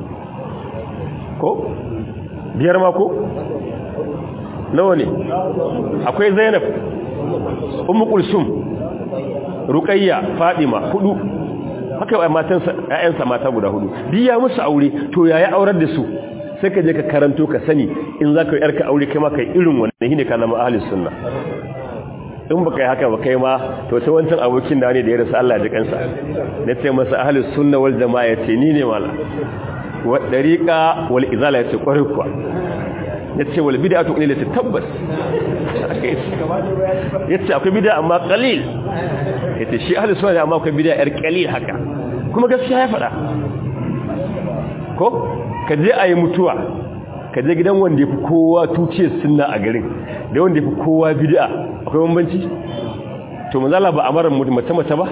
ko biyar ma ko nawa ne akwai Zainab Ummu Kulsum Ruqayya Fatima hudu haka wai matansa ƴaƴansa mata guda hudu duk ya musu aure to yaya aurar da su sai ka je ka karanto ka sani in za ka yi yarka aure kai ma kai irin wannan shine kana ma ahlus sunna in baka yi haka ba kai ma to sai wancan abokin da ne da ya rasu Allah ya kansa na ce masa ahlus sunna wal jamaa yace ni ne mala wa dariqa wal izala yace kwarai kuwa yace wal bid'atu qalilat tabbas yace akwai bid'a amma qalil yace shi ahlus sunna amma akwai bid'a yar qalil haka kuma gaskiya ya fada ko ka je ayi mutuwa ka je gidan wanda yafi kowa tuciyar sunna a garin da wanda yafi kowa bid'a akwai bambanci to manzala ba amaran mutum mace mace ba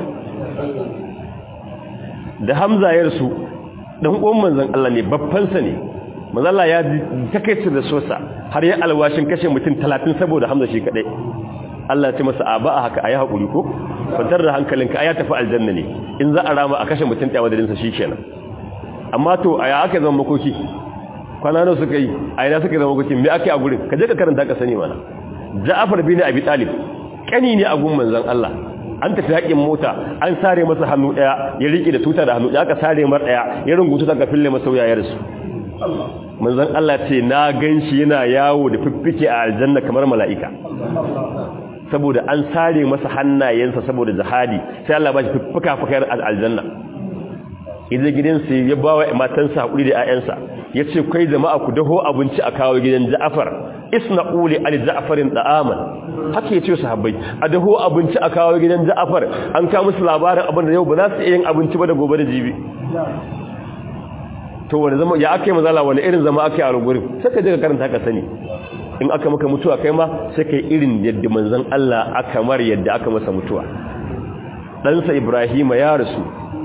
da hamza ya rasu dan uwan manzon Allah ne babban sa ne manzala ya takeice da sosa har ya alwashin kashe mutum 30 saboda hamza shi kadai Allah ya ce masa a ba a haka ayi hakuri ko kwantar da hankalinka aya tafi aljanna ne in za a rama a kashe mutum ɗaya madadin sa shikenan amma to aya aka zama makoki kwana nawa suka yi a ina suka zama makoki me ake a gurin ka je ka karanta ka sani mana Ja'far bin Abi Talib kani ne a gun manzon Allah an tafi haƙin mota an sare masa hannu ɗaya ya riƙe da tuta da hannu ɗaya aka sare mar ɗaya ya rungutu daga fille masa wuyayar su manzon Allah ce na ganshi yana yawo da fiffike a aljanna kamar mala'ika saboda an sare masa hannayensa saboda jihadi sai Allah ba shi fuka-fukar aljanna idan gidansa ya ba wa matansa haƙuri da 'ya'yansa ya ce kai jama'a ku daho abinci a kawo gidan ja'afar isna uli ali ja'afarin da'aman haka ya ce su habbai a daho abinci a kawo gidan ja'afar an kawo musu labarin abin da yau ba za su iya yin abinci ba da gobe da jibi to wani zama ya aka yi mazala wani irin zama aka yi a rugurin sai ka je ka karanta ka sani in aka maka mutuwa kai ma sai ka yi irin yadda manzon Allah aka mar yadda aka masa mutuwa ɗansa Ibrahima ya rasu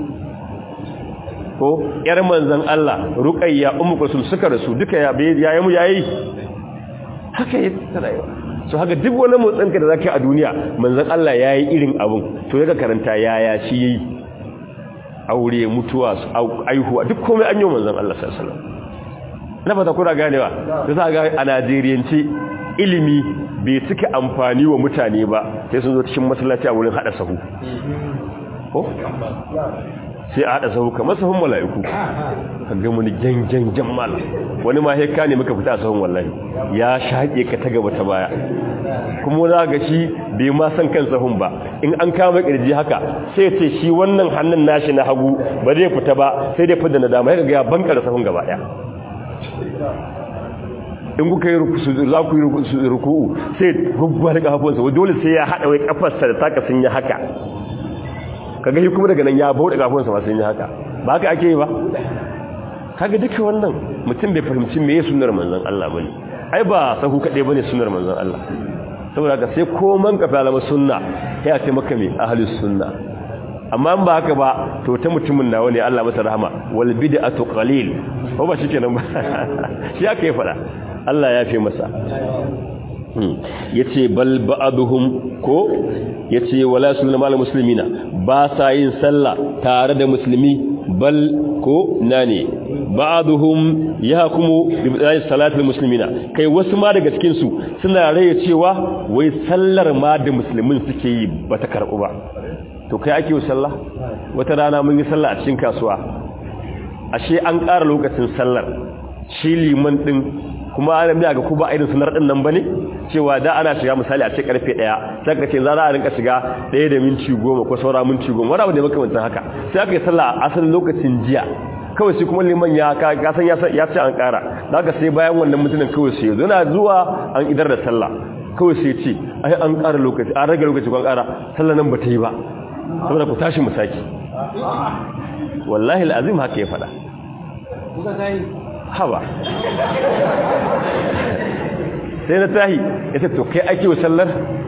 ko yar manzon Allah Ruqayya Ummu Kulsum suka rasu duka ya yayi mu yayi haka yi rayuwa so haka duk wani motsin ka da zaka yi a duniya manzon Allah yayi irin abun to daga karanta yaya shi yayi aure mutuwa aihuwa duk komai an yi manzon Allah sallallahu alaihi wasallam na fata kuna ganewa da za ga a Najeriyance ilimi bai cika amfani wa mutane ba sai sun zo cikin masallaci a wurin hada sahu ko sai a hada sahu kamar sahun mala'iku ka ga wani gangan jammal wani ma heka ne muka fita a sahun wallahi ya shaƙe ka ta gaba ta baya kuma za ga shi bai ma san kan sahun ba in an kama kirji haka sai ce shi wannan hannun nashi na hagu ba zai fita ba sai dai fidda na dama ya ga ya bankar sahun gaba daya in kuka yi za ku yi ruku'u sai gugguwa da kafafunsa dole sai ya haɗa wai kafarsa da taka sun yi haka kaga shi kuma daga nan ya bauɗe kafafunsa ma sun yi haka ba haka ake yi ba kaga duka wannan mutum bai fahimci me ya sunar manzon Allah bane ai ba sahu kaɗai bane sunar manzon Allah saboda haka sai koman ka falama sunna ya ce maka me ahlus sunna amma ba haka ba to ta mutumin nawa ne Allah masa rahama wal bid'atu qalil ko ba shikenan ba shi aka yi fada Allah ya fi masa yace bal ba'dhum ko yace wala sunna mal muslimina ba sa yin sallah tare da musulmi bal ko nane ba'dhum yahkumu bi bidai salatul muslimina kai wasu ma daga cikin su suna raye cewa wai sallar ma da musulmin suke yi bata karbu ba to kai ake yi sallah wata rana mun yi sallah a cikin kasuwa ashe an ƙara lokacin sallar shi liman din kuma ana miya ga kuma irin sunar din nan bane cewa da ana shiga misali a ce karfe 1 sai ka ce za a rinka shiga 1 da minti 10 ko saura minti 10 wani abu da makamantan haka sai aka yi sallah a asalin lokacin jiya kawai sai kuma liman ya ka san ya ce an ƙara daga sai bayan wannan mutumin kawai sai yana zuwa an idar da sallah kawai sai ce ai an ƙara lokaci an rage lokaci kwan ƙara sallah nan ba ta yi ba saboda ku tashi mu saki wallahi al'azim haka ya fada haba sai na tahi ya ce to kai ake wa sallar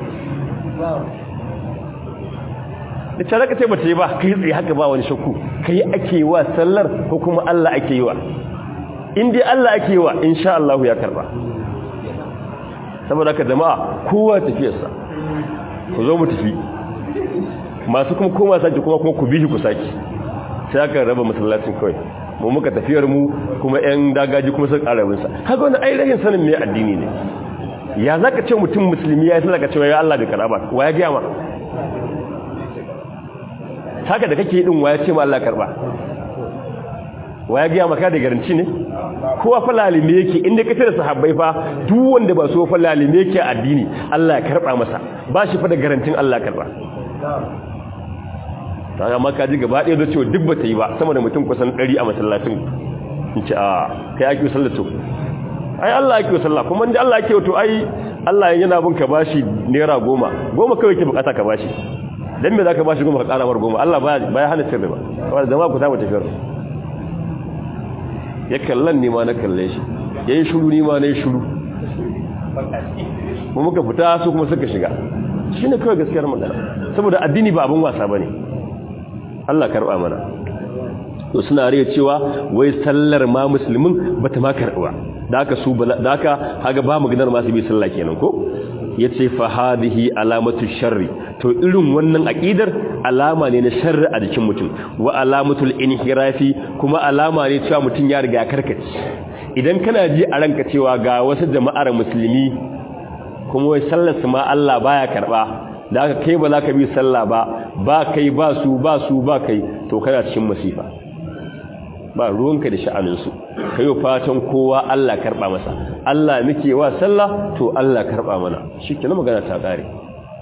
da ce zaka ce ba ta yi ba kai tsaye haka ba wani shakku kai ake wa sallar ko kuma Allah ake yi wa in dai Allah ake yi wa insha Allah ya karba saboda ka jama'a kowa tafiyarsa ku zo mu tafi masu kuma koma sake kuma kuma ku bishi ku sake sai aka raba masallacin kawai mu muka tafiyar mu kuma yan dagaji kuma sun karabin sa kaga wannan ai rahin sanin me addini ne ya zaka ce mutum musulmi ya sallaka cewa ya Allah bai karaba wa ya ga ma haka da kake din wa ya ce ma Allah karba wa ya ga maka da garanci ne kowa fa lalime yake inda kace da sahabbai fa duk wanda ba so fa lalime yake addini Allah ya karba masa ba shi fa da garantin Allah ya karba ta amma ka ji gaba ɗaya da cewa duk ba ta yi ba sama da mutum kusan ɗari a masallacin in ce a kai ake sallato ai Allah ake sallah kuma inda Allah ake wato ai Allah yana bin ka bashi naira goma goma kawai ke bukata ka bashi dan me zaka bashi goma ka ƙara mar goma Allah baya baya hana sirri ba wanda zama ku ta mu tafiyar ya kallan ne ma na kalle shi yayin shiru ni ma nayi shiru mu muka fita su kuma suka shiga shine kawai gaskiyar magana saboda addini ba abin wasa bane Allah karba mana to suna riya cewa wai sallar ma musulmin bata ma karba da haka su da haka haga ba maganar ma su bi sallah kenan ko yace fa hadhihi alamatu sharri to irin wannan aqidar alama ne na sharri a jikin mutum wa alamatul inhirafi kuma alama ne cewa mutum ya riga karkace idan kana ji a ranka cewa ga wasu jama'ar musulmi kuma wai sallar su ma Allah baya karba da aka kai ba za ka bi sallah ba ba kai ba su ba su ba kai to kana cikin masifa ba ruwanka da sha'aninsu kai yi fatan kowa Allah karɓa masa Allah muke wa sallah to Allah karɓa mana shi ke na magana ta ƙare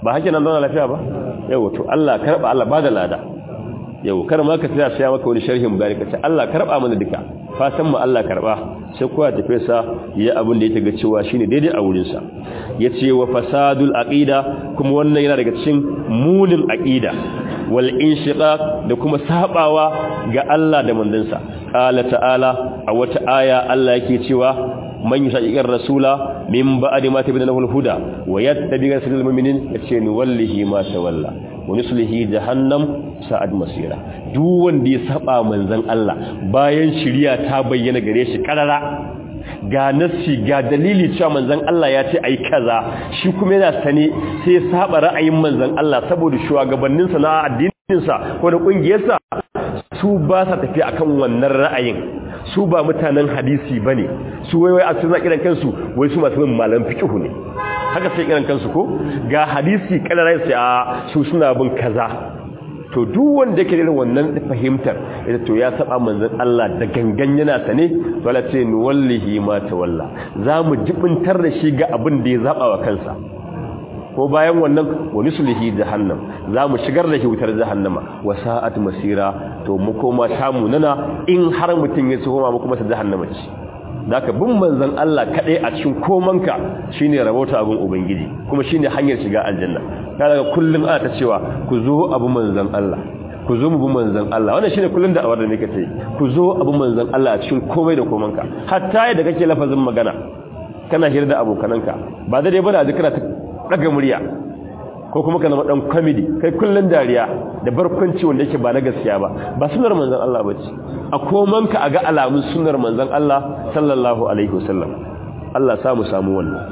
ba hake nan zauna lafiya ba yau to Allah karba Allah ba da lada yau kar ma ka tsaya sai maka wani sharhin bayani ka ce Allah karba mana duka fatan mu Allah karba sai kowa tafi sa ya abin da yake ga cewa shine daidai a wurin sa yace wa fasadul aqida kuma wannan yana daga cikin munin aqida wal inshiqaq da kuma sabawa ga Allah da mandansa qala ta'ala a wata aya Allah yake cewa man yushaqiqir rasula min ba'di ma tabayyana lahu al-huda wa yattabi' rasulal mu'minin yace ni wallahi ma tawalla wa nuslihi jahannam sa'ad masira duk wanda ya saba manzon Allah bayan shiriya ta bayyana gare shi karara ga nassi ga dalili cewa manzon Allah ya ce ai kaza shi kuma yana sane sai ya saba ra'ayin manzon Allah saboda shugabannin sa na addinin sa ko da kungiyar sa su ba sa tafi akan wannan ra'ayin su ba mutanen hadisi bane su wai wai a suna kiran kansu wai su masu bin malam fiqh ne haka sai kiran kansu ko ga hadisi kalarai sai a su suna bin kaza to duk wanda yake irin wannan fahimtar ita to ya saba manzon Allah da gangan yana sane wala ce ni wallahi ma tawalla zamu jibintar da shi ga abin da ya zaba wa kansa ko bayan wannan wani sulhi jahannam zamu shigar da shi wutar jahannama wa sa'at masira to mu koma samu nana in har mutun ya tsoma mu kuma ta jahannama ce zaka bin manzon Allah kadai a cikin komanka shine rabota abin ubangiji kuma shine hanyar shiga aljanna kaga kullum ana ta cewa ku zo abu manzon Allah ku zo mu bi manzon Allah wannan shine kullum da awar da nake ce ku zo abu manzon Allah a cikin komai da komanka hatta yadda kake lafazin magana kana hira da abokananka ba da dai bana da kana ta daga murya ko kuma kana dan comedy kai kullun dariya da barkwanci wanda yake ba na gaskiya ba ba sunnar manzon Allah bace a komanka a ga alamun sunnar manzon Allah sallallahu alaihi wasallam Allah samu samu wannan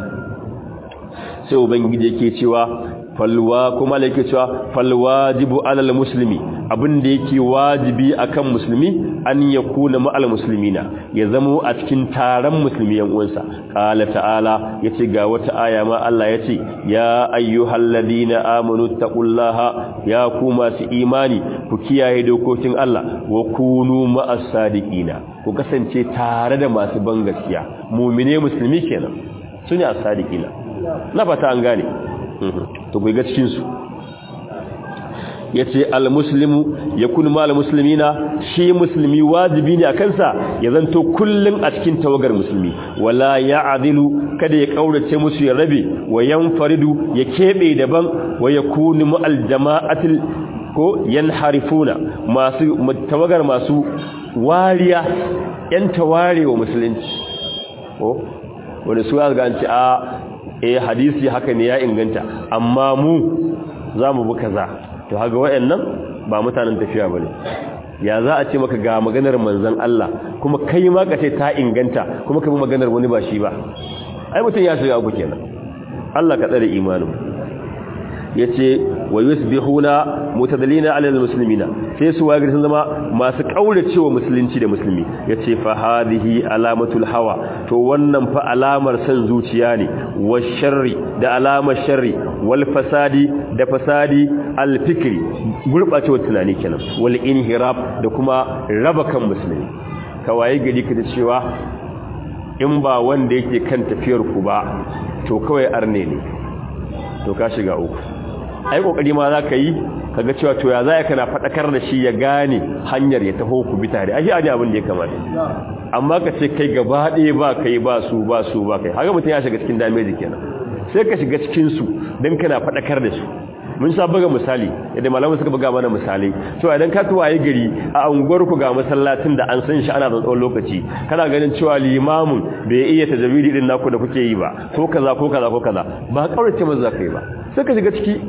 sai ubangiji yake cewa falwa kuma yake cewa falwajibu alal muslimi abin da yake wajibi akan musulmi an yakuna ma'al muslimina ya zamo a cikin taron musulmi yan uwansa qala ta'ala yace ga wata aya ma Allah yace ya ayyuhalladhina amanu taqullaha ya ku masu imani ku kiyaye dokokin Allah wa kunu ma'as sadiqina ku kasance tare da masu ban gaskiya mu'mine musulmi kenan sune as-sadiqina na fata an gane to ga cikin su yace al-muslimu yakun mal muslimina shi musulmi wajibi ne a kansa ya zanto kullun a cikin tawagar musulmi wala ya'dilu kada ya kaurace musu ya rabe wa yanfaridu ya kebe daban wa yakunu ma'al jama'atil ko yanharifuna masu tawagar masu wariya yan tawarewa musulunci ko wanda su ga an ce a eh hadisi haka ne ya inganta amma mu zamu bi kaza to haga wayannan ba mutanen tafiya bane ya za a ce maka ga maganar manzon Allah kuma kai ma ka ce ta inganta kuma ka bi maganar wani ba shi ba ai mutun ya shiga uku kenan Allah ka tsare imanin yace wa yusbihuna mutadallina ala almuslimina sai su wagir sun zama masu kauracewa musulunci da musulmi yace fa hadhihi alamatul hawa to wannan fa alamar san zuciya ne wa sharri da alamar sharri wal fasadi da fasadi al fikri gurbacewa tunani kenan wal inhirab da kuma raba kan musulmi kawai gari kace cewa in ba wanda yake kan tafiyar ku ba to kawai arne ne to ka shiga uku ai kokari ma za ka yi kaga cewa to ya za kana fadakar da shi ya gane hanyar ya taho ku bi tare ai ani abin da ya kamata amma ka ce kai gaba ɗaya ba kai ba su ba su ba kai haka mutum ya shiga cikin damage kenan sai ka shiga cikin su dan kana fadakar da su mun sa buga misali yadda malamu suka buga mana misali cewa idan ka tuwaye gari a unguwar ku ga masallacin da an san shi ana da tsawon lokaci kana ganin cewa limamin bai iya tajawidi din naku da kuke yi ba ko kaza ko kaza ko kaza ba kaurace maza za ka yi ba sai ka shiga ciki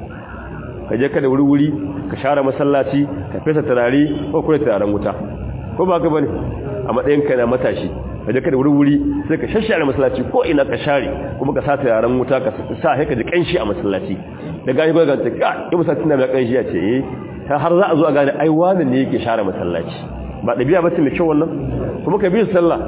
ka je ka da wuri-wuri ka share masallaci ka fesa turare ko kure turaren wuta ko ba ka bane a matsayin ka na matashi ka je ka da wuri-wuri sai ka shashare masallaci ko ina ka share kuma ka sa turaren wuta ka sa sai ka ji kanshi a masallaci da gani ba ga ta ka yi masallaci na mai kanshi ya ce eh har za a zo a gane ai wani ne yake share masallaci ba dabi'a ba ce mai kyau wannan kuma ka bi sallah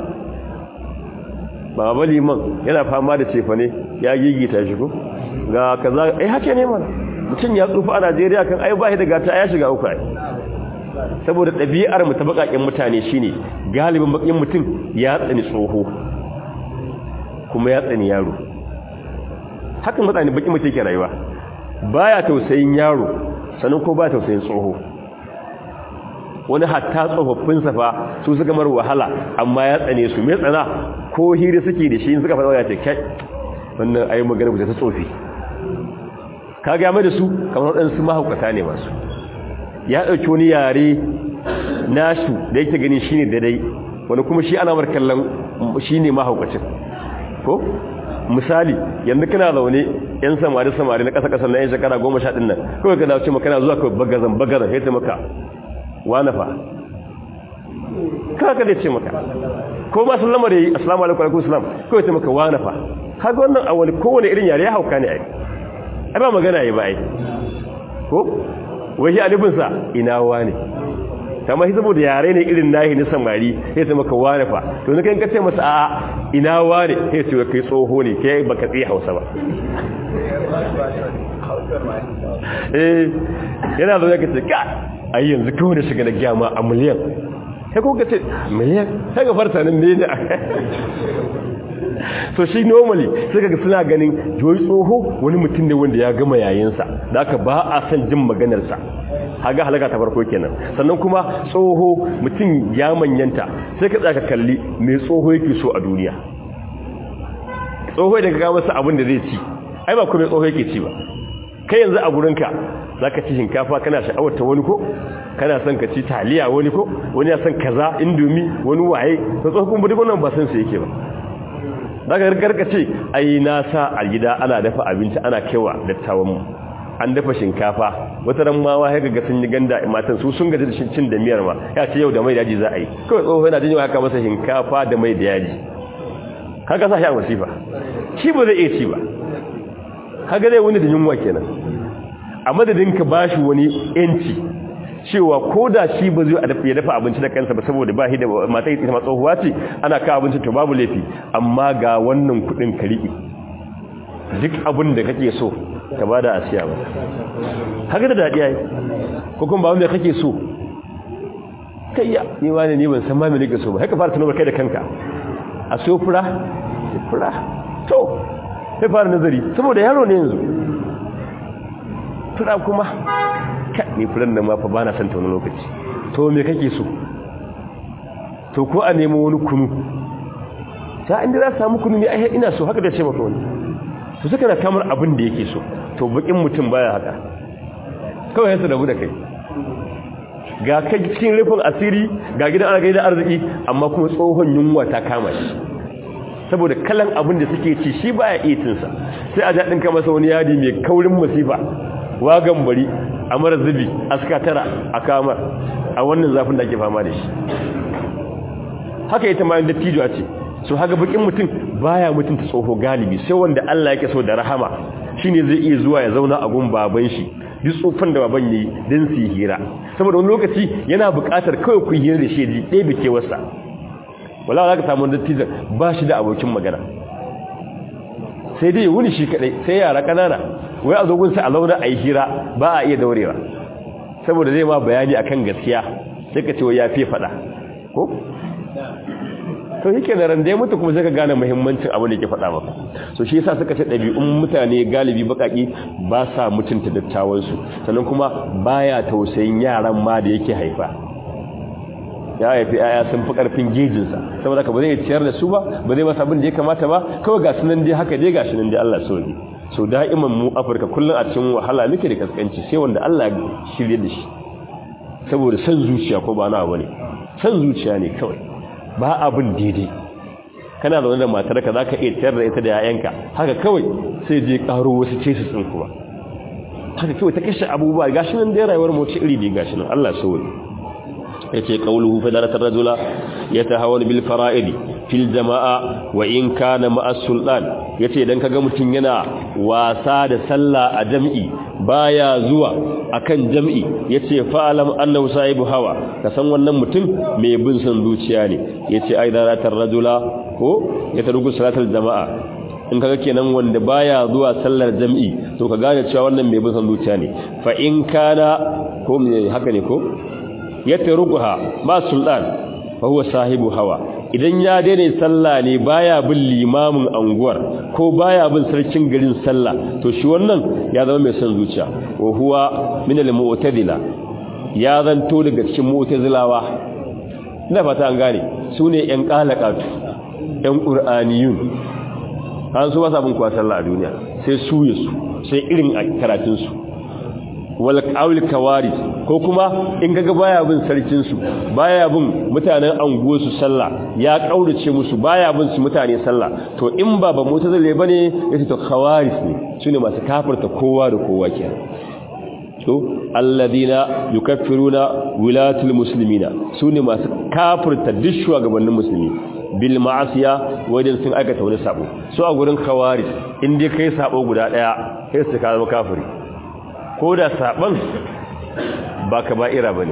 baba liman yana fama da cefane ya gigita shi ko ga kaza eh hake ne mana mutum ya tsufa a Najeriya kan ai bai da gata ya shiga uku ai saboda ɗabi'ar mu ta bakakin mutane shine galibin bakin mutum ya tsani tsoho kuma ya tsani yaro hakan mutane bakin mutum yake rayuwa baya tausayin yaro sannan ko ba tausayin tsoho wani hatta tsofaffin safa su suka mar wahala amma ya tsane su mai tsana ko hiri suke da shi suka faɗa ya ce kai wannan ayi magana ba ta tsofi ka ga mai da su kamar waɗansu mahaukata ne masu ya ɗauki wani yare nasu da yake gani shine daidai wani kuma shi ana markallan shine mahaukacin ko misali yanzu kana zaune yan samari samari na ƙasa ƙasa na yan shekara goma sha ɗin nan kawai ka dace maka na zuwa kawai bagazan bagazan ya ce maka wane fa kaka da ce maka ko ma sun lamar yi assalamu alaikum alaikum salam kawai ce maka wane fa kaga wannan a wani kowane irin yare ya hauka ne ai ai ba magana yi ba ai ko wai shi alifinsa ina wane kama shi saboda yare ne irin nahi na samari sai ta maka wane fa to na kan kace masa a ina wane sai ce kai tsoho ne kai baka tsaye hausa ba eh yana zo ya kace ka ai yanzu kawai da shiga na gyama a miliyan sai ko kace miliyan sai ga farta nan ne so shi normally sai kaga suna ganin joyi tsoho wani mutum ne wanda ya gama yayinsa da aka ba a san jin maganarsa haga halaka ta farko kenan sannan kuma tsoho mutum ya manyanta sai ka tsaka kalli mai tsoho yake so a duniya tsoho da ka ga masa abin da zai ci ai ba kuma tsoho yake ci ba kai yanzu a gurinka zaka ci shinkafa kana sha'awar ta wani ko kana son ka ci taliya wani ko wani ya son kaza indomi wani waye to tsoho kuma duk wannan ba san su yake ba daga garka ce ai na sa a gida ana dafa abinci ana kewa dattawan mu an dafa shinkafa wata ran ma wai ga sun yi ganda matan su sun gaji da cin da miyar ma ya ce yau da mai da yaji za a yi kawai tsoho yana jin haka masa shinkafa da mai da yaji kaga sa shi a wasifa shi ba zai iya ci ba kaga zai wani da yunwa kenan a madadin ka bashi wani yanci cewa ko da shi ba zai ya dafa abinci da kansa ba saboda ba shi da mata ita ma tsohuwa ce ana kawo abinci to babu laifi amma ga wannan kudin ka riƙe duk abin da kake so ka bada a siya ba haka da daɗi yayi ko kuma ba wanda kake so kayya ni wani ne ban san ma me nake so ba haka fara tunawa kai da kanka a so fura fura to sai fara nazari saboda yaro ne yanzu fura kuma ka ni furan da ma fa bana san ta wani lokaci to me kake so to ko a nemo wani kunu ta inda za samu kunu ne ai ina so haka da ce maka wani to suka na kamar abin da yake so to bakin mutum baya haka kawai yasa rabu da kai ga kai cikin rufin asiri ga gidan ana gaida arziki amma kuma tsohon yunwa ta kama shi saboda kalan abin da suke ci shi baya iya cin sa sai a jaɗin ka masa wani yadi mai kaurin masifa wagan bari a mara zubi aska tara a kamar a wannan zafin da ake fama da shi haka ita ma dattijo ce so haka bakin mutum baya mutunta tsoho galibi sai wanda Allah yake so da rahama shine zai iya zuwa ya zauna a gun baban shi duk tsofan da baban yayi dan su hira saboda wani lokaci yana buƙatar kawai ku hira da shi ji ɗaya bike wasa wala za ka samu dattijo ba shi da abokin magana sai dai wuni shi kadai sai yara kanana wai a zogun sai a zauna a yi hira ba a iya daurewa saboda zai ma bayani akan gaskiya sai ka ce wai ya fi faɗa ko to yake da ran da ya mutu kuma sai ka gane muhimmancin abin da yake faɗa maka so shi yasa suka ce ɗabi'un mutane galibi bakaki ba sa mutunta dattawan su sannan kuma baya tausayin yaran ma da yake haifa ya haifi aya sun fi karfin gejin sa saboda ka ba zai ciyar da su ba ba zai masa abin da ya kamata ba kawai ga sunan dai haka dai gashi nan dai Allah sauki so da'iman mu Afirka kullun a cikin wahala muke da kaskanci sai wanda Allah ya shirye da shi saboda san zuciya ko ba na bane san zuciya ne kawai ba abin daidai kana zaune da matarka za ka iya tayar da ita da yayanka haka kawai sai je karo wasu ce su tsin kuma haka kawai ta kashe abubuwa gashi nan da rayuwar mu ce iri ne gashi nan Allah sauri yace qawluhu fa daratar rajula yatahawal bil fara'id fil jama'a wa in kana ma'a sultan yace idan kaga mutun yana wasa da sallah a jam'i baya zuwa akan jam'i yace fa'alam annahu sahibu hawa ka san wannan mutum mai bin san zuciya ne yace ai daratar rajula ko ya tarugu salatul jama'a in kaga kenan wanda baya zuwa sallar jam'i to ka gane cewa wannan mai bin san zuciya ne fa in kana ko haka ne ko yataruguha ma sultan fa huwa sahibu hawa idan ya daina sallah ne baya bin limamin anguwar ko baya bin sarkin garin sallah to shi wannan ya zama mai son zuciya wa huwa min al-mu'tazila ya zanto daga cikin mu'tazilawa ina fata an gane sune yan qalaqatu yan qur'aniyun an su ba sa bin kuwa sallah a duniya sai su su sai irin karatun su wal qawl kawaris ko kuma in kaga baya bin sarkin su baya bin mutanen anguwar su sallah ya kaurace musu baya bin su mutane sallah to in ba ba mutazile bane yace to kawaris ne sune masu kafirta kowa da kowa kenan to alladina yukaffiruna wilatul muslimina sune masu kafirta duk shugabannin musulmi bil ma'asiya wajen sun aikata wani sabo so a gurin kawaris in dai kai sabo guda daya sai su ka zama kafiri ko da saban ba ka ba'ira ba ne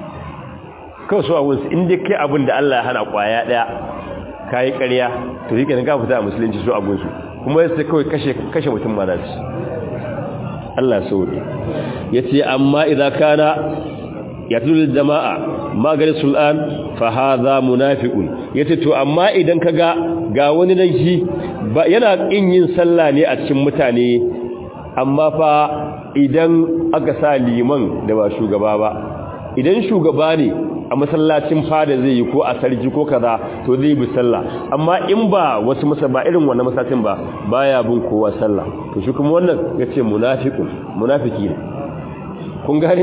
kawai su abunsu inda kai abin da Allah ya hana kwaya daya ka yi ƙarya to yi ƙanin ka fita a musulunci su abunsu kuma yasta kawai kashe mutum ma naci Allah sauri ya ce amma idan kana ya tulu jama'a maganin sul'an fa haza munafiqun ya ce to amma idan ka ga ga wani nan shi yana ƙin yin sallah ne a cikin mutane amma fa idan aka sa liman da ba shugaba ba idan shugaba ne a masallacin fada zai yi ko a sarki ko kaza to zai bi sallah amma in ba wasu masa ba irin wannan masallacin ba baya bin kowa sallah to shi kuma wannan yace munafiqun munafiki ne kun gane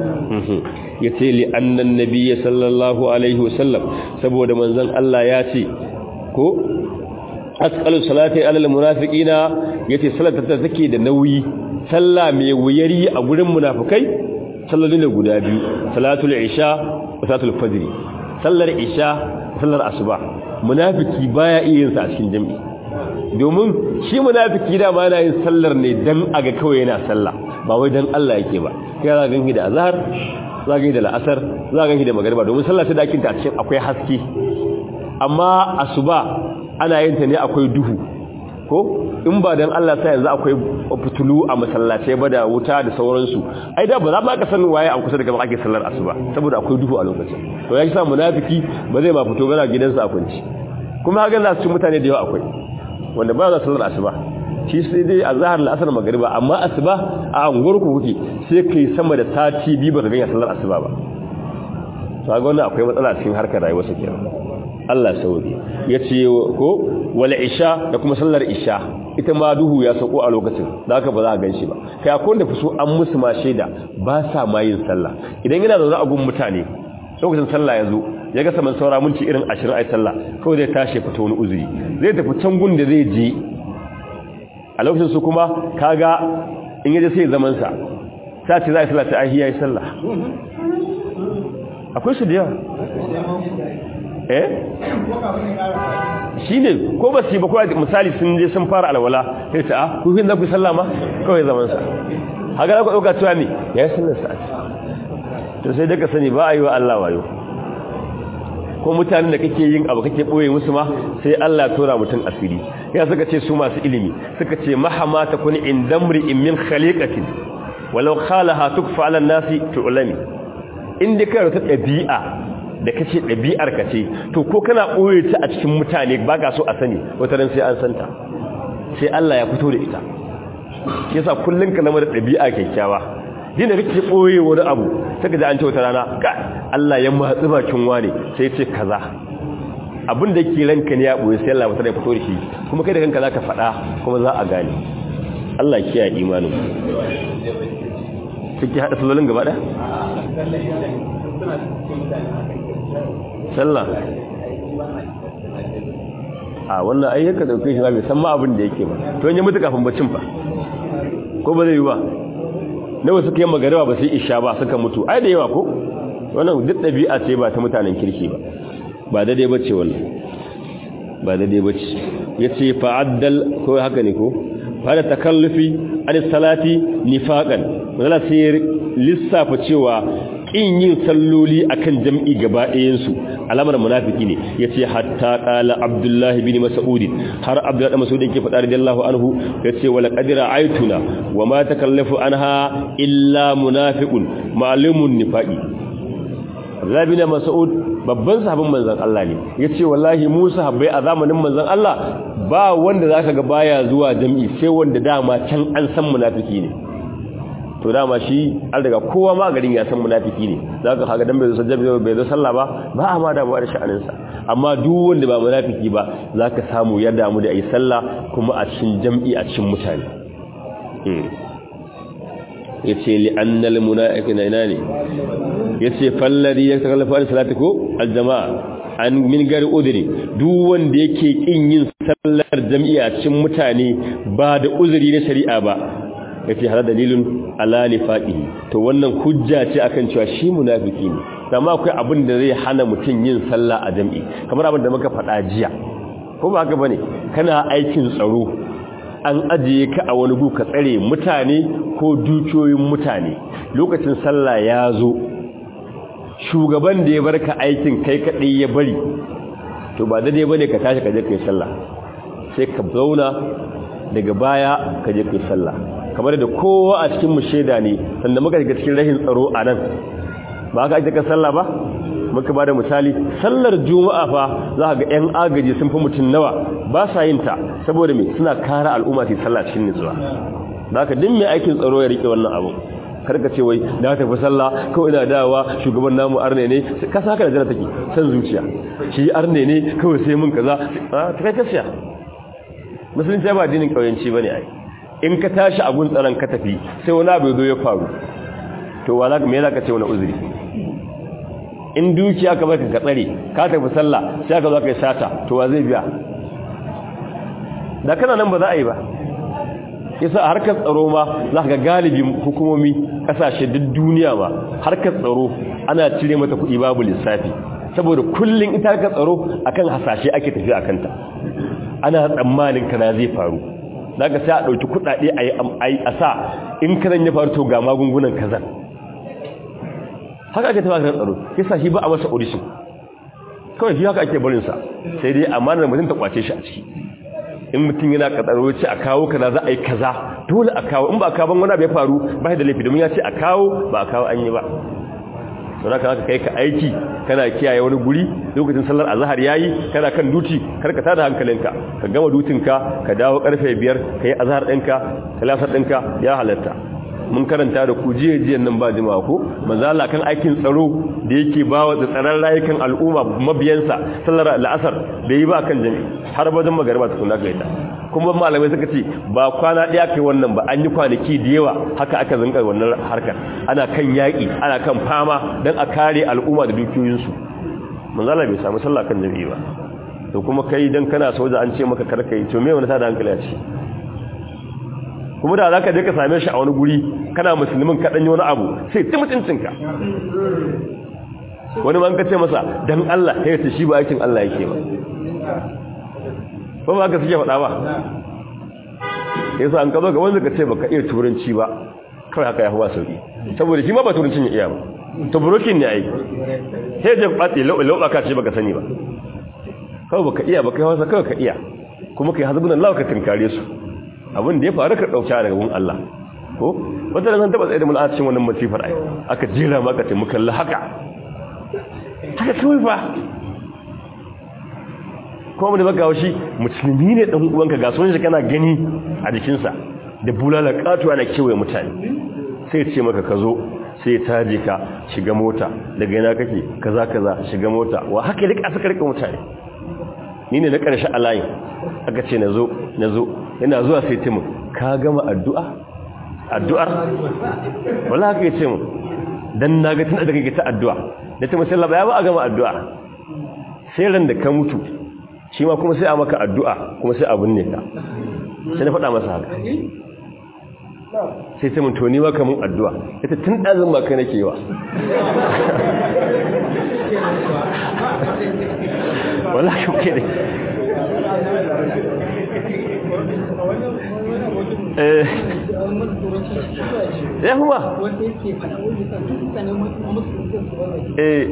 yace li annan nabiyyi sallallahu alaihi wasallam saboda manzon Allah ya ce ko asqalu salati alal munafiqina yace sallar ta take da nauyi sallah mai wuyari a gurin munafikai sallolin da guda biyu salatul isha wa salatul fajr sallar isha sallar asuba munafiki baya iya yin sa a cikin jami'i domin shi munafiki da ma yana yin sallar ne dan aga kawai yana sallah ba wai dan Allah yake ba kai za ganki da azhar za ganki da la'asar za ganki da magriba domin sallah ta dakin ta cikin akwai haske amma asuba ana yin ta ne akwai duhu ko in ba dan Allah sai yanzu akwai fitulu a masallatai ba da wuta da sauransu ai da ba za ma ka san waye a kusa da gaba ake sallar asuba saboda akwai duhu a lokacin to ya sa munafiki ba zai ma fito gana gidansa a kunci kuma haka za su ci mutane da yawa akwai wanda ba za sallar asuba shi sai dai azhar al-asr magriba amma asuba a anguwar ku kuke sai kai sama da sati biyu ba ka ga sallar asuba ba to ga wannan akwai matsala cikin harkar rayuwar sa kenan Allah sauri ya ce ko wala isha da kuma sallar isha ita ma duhu ya sako a lokacin da haka ba za a gan shi ba kai akwai wanda fi so an musu ma shaida ba sa ma yin sallah idan yana zaune a gun mutane lokacin sallah ya zo ya ga saman saura minti irin ashirin a yi sallah kawai zai tashi fita wani uzuri zai tafi can gun da zai je a lokacin su kuma kaga in yaje sai zaman sa ta ce za a yi sallah ta ahiya yi sallah akwai su da yawa eh shi ne ko ba su yi ba kuwa misali sun je sun fara alwala sai ta a kufin za ku sallah ma kawai zamansa haka za ku ɗauka cewa ne ya yi sallar sa'ati to sai daga sani ba a yi wa Allah wayo ko mutanen da kake yin abu kake ɓoye musu ma sai Allah tura mutum asiri ya suka ce su masu ilimi suka ce mahama ta kuni in damri in min khaliqatin walau khalaha tukfa ala nasi tu'lami in dai kai ta ɗabi'a da kace ɗabi'ar ka ce to ko kana ɓoye ta a cikin mutane ba ka so a sani wata ran sai an santa sai Allah ya fito da ita shi yasa kullun ka zama da ɗabi'a kyakkyawa din da kake ɓoye wani abu sai ka ji an ce wata rana ka Allah ya matsi bakin wani sai ce kaza abin da yake ranka ne ya ɓoye sai Allah ya fito da shi kuma kai da kanka zaka faɗa kuma za a gane Allah ya kiyaye imanin kike hada sallolin gaba ɗaya sallah a wannan ayyuka dauke shi ba bai san ma abin da yake ba to in ya mutu kafin bacin fa ko ba zai yi ba nawa suka yi magariba ba sai isha ba suka mutu ai da yawa ko wannan duk dabi'a ce ba ta mutanen kirki ba ba daidai bace wannan ba daidai bace yace fa'addal ko haka ne ko fara takallufi an salati nifaqan wala sai lissafa cewa in yin salloli akan jam'i gaba ɗayansu alamar munafiki ne yace hatta qala abdullahi bin mas'ud har abdullahi bin mas'ud yake faɗa radiyallahu anhu yace wala qadira aituna wama takallafu anha illa munafiqun ma'lumun nifaqi abdullahi bin mas'ud babban sahabin manzon Allah ne yace wallahi mu sahabbai a zamanin manzon Allah ba wanda zaka ga baya zuwa jami'i sai wanda dama can an san munafiki ne to dama shi an daga kowa ma garin ya san munafiki ne zaka kaga dan bai zo jami'i bai zo sallah ba ba a ma damuwa da sha'anin sa amma duk wanda ba munafiki ba zaka samu ya damu da ayi sallah kuma a cikin jami'i a cikin mutane yace li annal munafiqina ina ne yace falladi ya takallafa da salati ko aljamaa an min gari udri duk wanda yake kin yin sallar jami'a cikin mutane ba da uzuri na shari'a ba yace har dalilun ala nifaqihi to wannan hujja ce akan cewa shi munafiki ne amma akwai abin da zai hana mutun yin sallah a jami'i kamar abin da muka faɗa jiya ko ba haka bane kana aikin tsaro an ajiye ka a wani gu ka tsare mutane ko dukiyoyin mutane lokacin sallah ya zo shugaban da ya bar ka aikin kai kaɗai ya bari to ba daidai bane ka tashi ka je kai sallah sai ka zauna daga baya ka je kai sallah kamar da kowa a cikin mu sheda ne sanda muka shiga cikin rahin tsaro a nan ba ka ake ka sallah ba muka ba da misali sallar juma'a fa za ka ga 'yan agaji sun fi mutum nawa ba sa yin ta saboda me suna kara al'umma su sallah cikin nutsuwa za ka din mai aikin tsaro ya rike wannan abu karka ce wai na tafi sallah kawai ina dawa shugaban namu arne ne ka sa haka da jana take san zuciya shi arne ne kawai sai mun kaza a ta kai kasiya musulunci ba dinin kauyanci bane ai in ka tashi a gun tsaron ka tafi sai wani abu zo ya faru to wala me za ka ce wani uzuri in dukiya ka baka ka tsare ka tafi sallah sai ka zo ka yi sata to wa zai biya da kana nan ba za a yi ba yasa a harkar tsaro ma za ka ga galibin hukumomi kasashe duk duniya ma harkar tsaro ana cire mata kuɗi babu lissafi saboda kullum ita harkar tsaro akan hasashe ake tafi a kanta ana tsammanin kana zai faru za ka sai a ɗauki kuɗaɗe a sa in kanan ya faru to ga magungunan kazan haka ake tafi harkar tsaro yasa shi ba a masa audition kawai shi haka ake barinsa sai dai amanar mutum ta kwace shi a ciki in mutum yana katsaro ce a kawo kaza za a yi kaza dole a kawo in ba a kawo wani abu ya faru ba da laifi domin ya ce a kawo ba a kawo an yi ba sau da ka kai ka aiki kana kiyaye wani guri lokacin sallar azahar ya yi kana kan duti karkata da hankalinka ka gama dutinka ka dawo karfe biyar ka yi azahar ɗinka talasar ɗinka ya halatta mun karanta da ku jiya jiyan nan ba jimawa ko manzala kan aikin tsaro da yake ba wa tsaron rayukan al'umma mabiyansa sallar la'asar da yi ba kan jami har wajen magariba ta kuna gaita kuma malamai suka ce ba kwana ɗaya kai wannan ba an yi kwanaki da yawa haka aka zanka wannan harkar ana kan yaƙi ana kan fama don a kare al'umma da dukiyoyinsu manzala bai samu sallah kan jami'i ba to kuma kai dan kana soja an ce maka karkai to me wani tada hankali a ciki kuma da za ka je ka same shi a wani guri kana musulmin kaɗan yi wani abu sai ta mutuncinka wani man ka ce masa don Allah ya ce shi ba aikin Allah yake ba ba ba ka suke faɗa ba ya sa an ka zo ga wanda ka ce ba ka iya turanci ba kawai haka ya fi ba sauƙi saboda shi ma ba turancin ya iya ba to burokin ne a yi sai jan ɓaɗe lauɓa ka ce ba ka sani ba kawai ba ka iya ba kai wasa kawai ka iya kuma kai hazbunan lawa ka tunkare su abin da ya faru ka dauka daga gun Allah ko wata da zan taba tsaye da mul'acin wannan masifar ai aka jira maka ce mu kalla haka haka kawai fa kuma mu da baka shi musulmi ne dan uwanka ga sunan shi kana gani a jikinsa da bulala katuwa na kewaye mutane sai ya ce maka ka zo sai ya taje ka shiga mota daga yana kake kaza kaza shiga mota wa haka rika suka rika mutane ni ne na ƙarshe a layin aka ce na zo na zo yana zuwa sai timin ka gama addu'a addu'ar wala haka ya ce mu don na ga tun da kake ta addu'a da ta musalla ba ya ba a gama addu'a sai ran da ka mutu shi ma kuma sai a maka addu'a kuma sai abin ne ka sai na faɗa masa haka sai ta mutu ni maka mun addu'a ita tun ɗazin ba kai nake wa wala ka ke ne ya kuma eh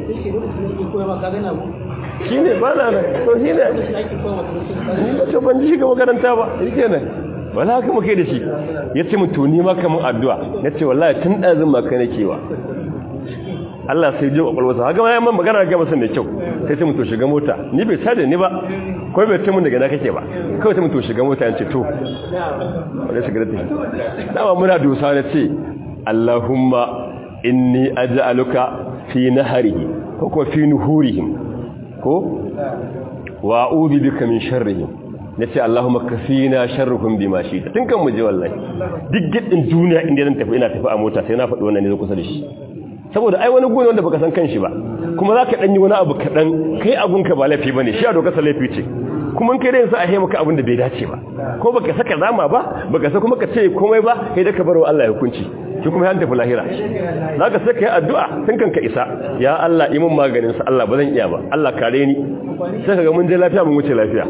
shi ne ba na nan to shi ne to ban ji shiga makaranta ba shi ke nan wala haka muke da shi ya ce mutu ni maka mun addu'a na ce wallahi tun ɗazin maka nake wa Allah sai jin kwakwalwarsa haka ma yamma magana ga masa mai kyau sai sai mu to shiga mota ni bai tada ni ba ko bai tamu daga na kake ba kawai sai mu to shiga mota yace to wanda shiga da tafi dama muna dosa na ce Allahumma inni aj'aluka fi naharihi ko kuma fi nuhurihim ko wa a'udhu bika min sharrihim nace Allahumma kafina sharruhum bima shi'ta tun kan mu je wallahi duk giddin duniya inda zan tafi ina tafi a mota sai na faɗi wannan ne zo kusa da shi saboda ai wani gune wanda baka san kanshi ba kuma zaka dan yi wani abu kadan kai abunka ba laifi bane shi a dokar laifi ce kuma kai dai sa a maka abin da bai dace ba ko baka saka zama ba baka sa kuma ka ce komai ba kai da ka bar wa Allah ya hukunci ki kuma yan tafi lahira zaka sai kai addu'a tun kan ka isa ya Allah yi mun maganin sa Allah ba zan iya ba Allah kare ni sai kaga mun je lafiya mun wuce lafiya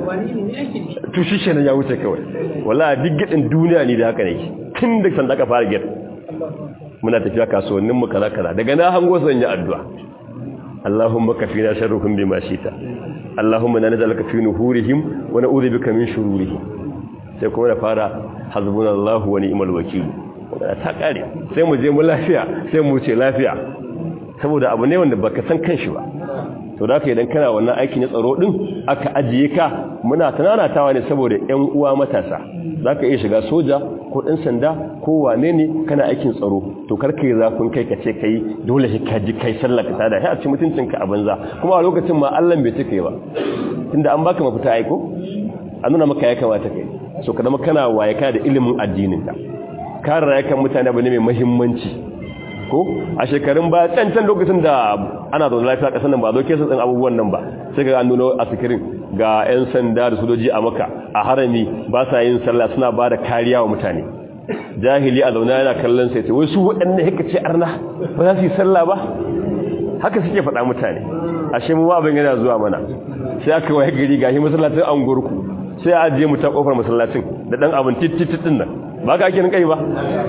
to shi kenan ya wuce kawai wallahi duk gidin duniya ne da haka ne tun da san da ka fara gid muna tafiya kasuwannin mu kaza kaza daga na hango zan yi addu'a Allahumma kafina sharruhum bima shita Allahumma na nazalaka fi nuhurihim wa na'udhu bika min shururihim sai kuma da fara hasbunallahu wa ni'mal wakeel ta kare sai mu je mu lafiya sai mu ce lafiya saboda abu ne wanda baka san kanshi ba to da idan kana wannan aiki na tsaro din aka ajiye ka muna tananatawa ne saboda ƴan uwa matasa zaka iya shiga soja ko ɗan sanda ko wane ne kana aikin tsaro to karka yi zafin kai ka ce kai dole sai ka ji kai sallah ka tada sai a ci mutuncinka a banza kuma a lokacin ma Allah bai cika ba tunda an baka mafita aiko an nuna maka ya kamata kai so ka zama kana waye kana da ilimin addinin ka kare rayukan mutane abu ne mai muhimmanci ko a shekarun ba can can lokacin da ana zaune lafiya kasan nan ba zo kesa tsin abubuwan nan ba sai ga an nuna a sikirin ga 'yan sanda da sojoji a maka a harami ba sa yin sallah suna ba da kariya wa mutane jahili a zaune yana kallon sai ce wai su waɗanda haka ce arna ba za su yi sallah ba haka suke faɗa mutane ashe mu abin yana zuwa mana sai aka waye gari gashi masallacin an gurku sai a ajiye mu ta kofar masallacin da dan abin tittitin nan ba ka ake kai ba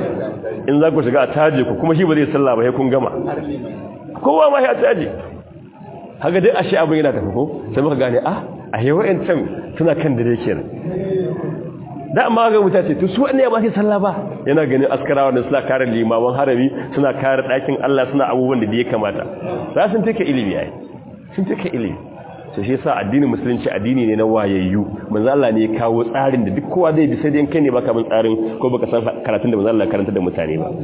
in za ku shiga a taje ku kuma shi ba zai sallah ba sai kun gama kowa ma ya taje haka dai ashe abin yana tafi ko sai muka gane ah a yi wa'ancan suna kan dare kenan da amma ga mutace to su wanne ba sai sallah ba yana ganin askarawa da suna kare limaman harami suna kare ɗakin Allah suna abubuwan da ya kamata za sun take ilimi yayi sun take ilimi to shi yasa addinin musulunci addini ne na wayayyu manzo Allah ne ya kawo tsarin da duk kowa zai bi sai dai kai ne baka bin tsarin ko baka san karatun da manzo Allah karanta da mutane ba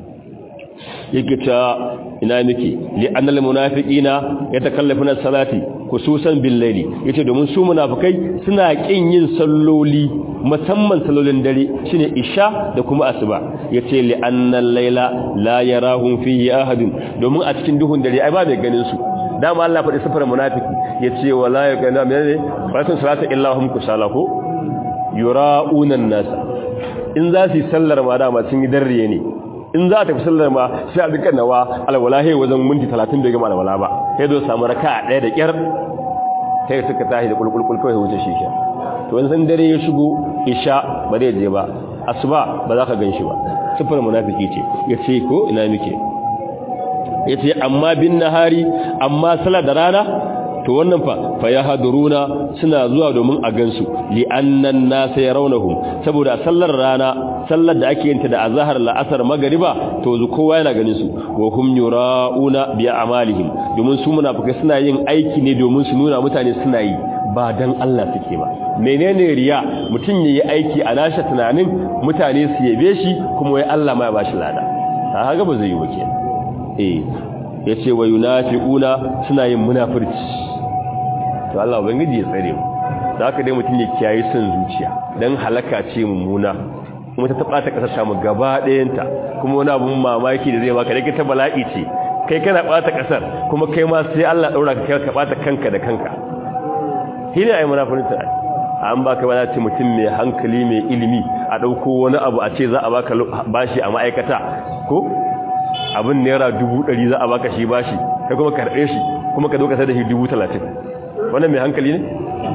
yake ta ina miki li annal munafiqina yatakallafuna salati khususan bil layli yace domin su munafikai suna kin yin salloli musamman sallolin dare shine isha da kuma asuba yace li annal layla la yarahum fihi ahadun domin a cikin duhun dare ai ba mai ganin su dama Allah faɗi sifar munafiki yace wala yakana menene faratun salata illa hum kusalahu yura'una an-nas in za su yi sallar ma dama sun yi darriye ne in za ta fi sallar ma sai a dukkan nawa alwalahi wajen minti 30 bai gama alwala ba sai zo samu raka ɗaya da kyar sai suka tashi da kulkulkul kawai wuce shi ke to wani san dare ya shigo isha ba zai je ba asuba ba za ka gan shi ba sifar munafiki ce ya ce ko ina muke ya ce amma bin nahari amma sala da rana to wannan fa fa ya haduruna suna zuwa domin a gansu li annan nas yarawnahum saboda sallar rana sallar da ake yinta da azhar la'asar magriba to zu kowa yana ganin su wa hum yurauna bi a'malihim domin su munafikai suna yin aiki ne domin su nuna mutane suna yi ba dan Allah suke ba menene riya mutun yayi aiki a nashi tunanin mutane su yabe shi kuma wai Allah ma ya bashi lada haka ba zai yi wake eh yace wa yunafiquna suna yin munafirci to Allah ubangiji ya tsare mu da haka dai mutum ya kiyaye son zuciya dan halaka ce mummuna kuma ta taba ta kasar mu gaba ɗayanta kuma wani abun mamaki da zai baka dake ta bala'i ce kai kana bata kasar kuma kai ma sai Allah daura ka kai ka bata kanka da kanka shine ai munafiqun an baka ba ce mutum mai hankali mai ilimi a dauko wani abu a ce za a baka bashi a ma'aikata ko abin naira dubu ɗari za a baka shi bashi kai kuma karɓe shi kuma ka zo ka sai da shi dubu talatin wannan mai hankali ne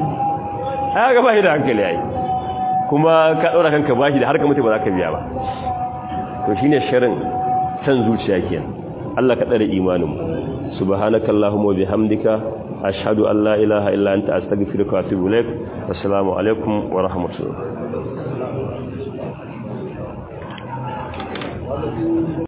a ga bashi da hankali yayi kuma ka ɗaura kanka bashi da har ka mutu ba za ka biya ba to shine shirin san zuciya kenan Allah ka tsare imanin mu subhanakallahumma wa bihamdika ashhadu an la ilaha illa anta astaghfiruka wa atubu ilaik assalamu alaikum wa rahmatullahi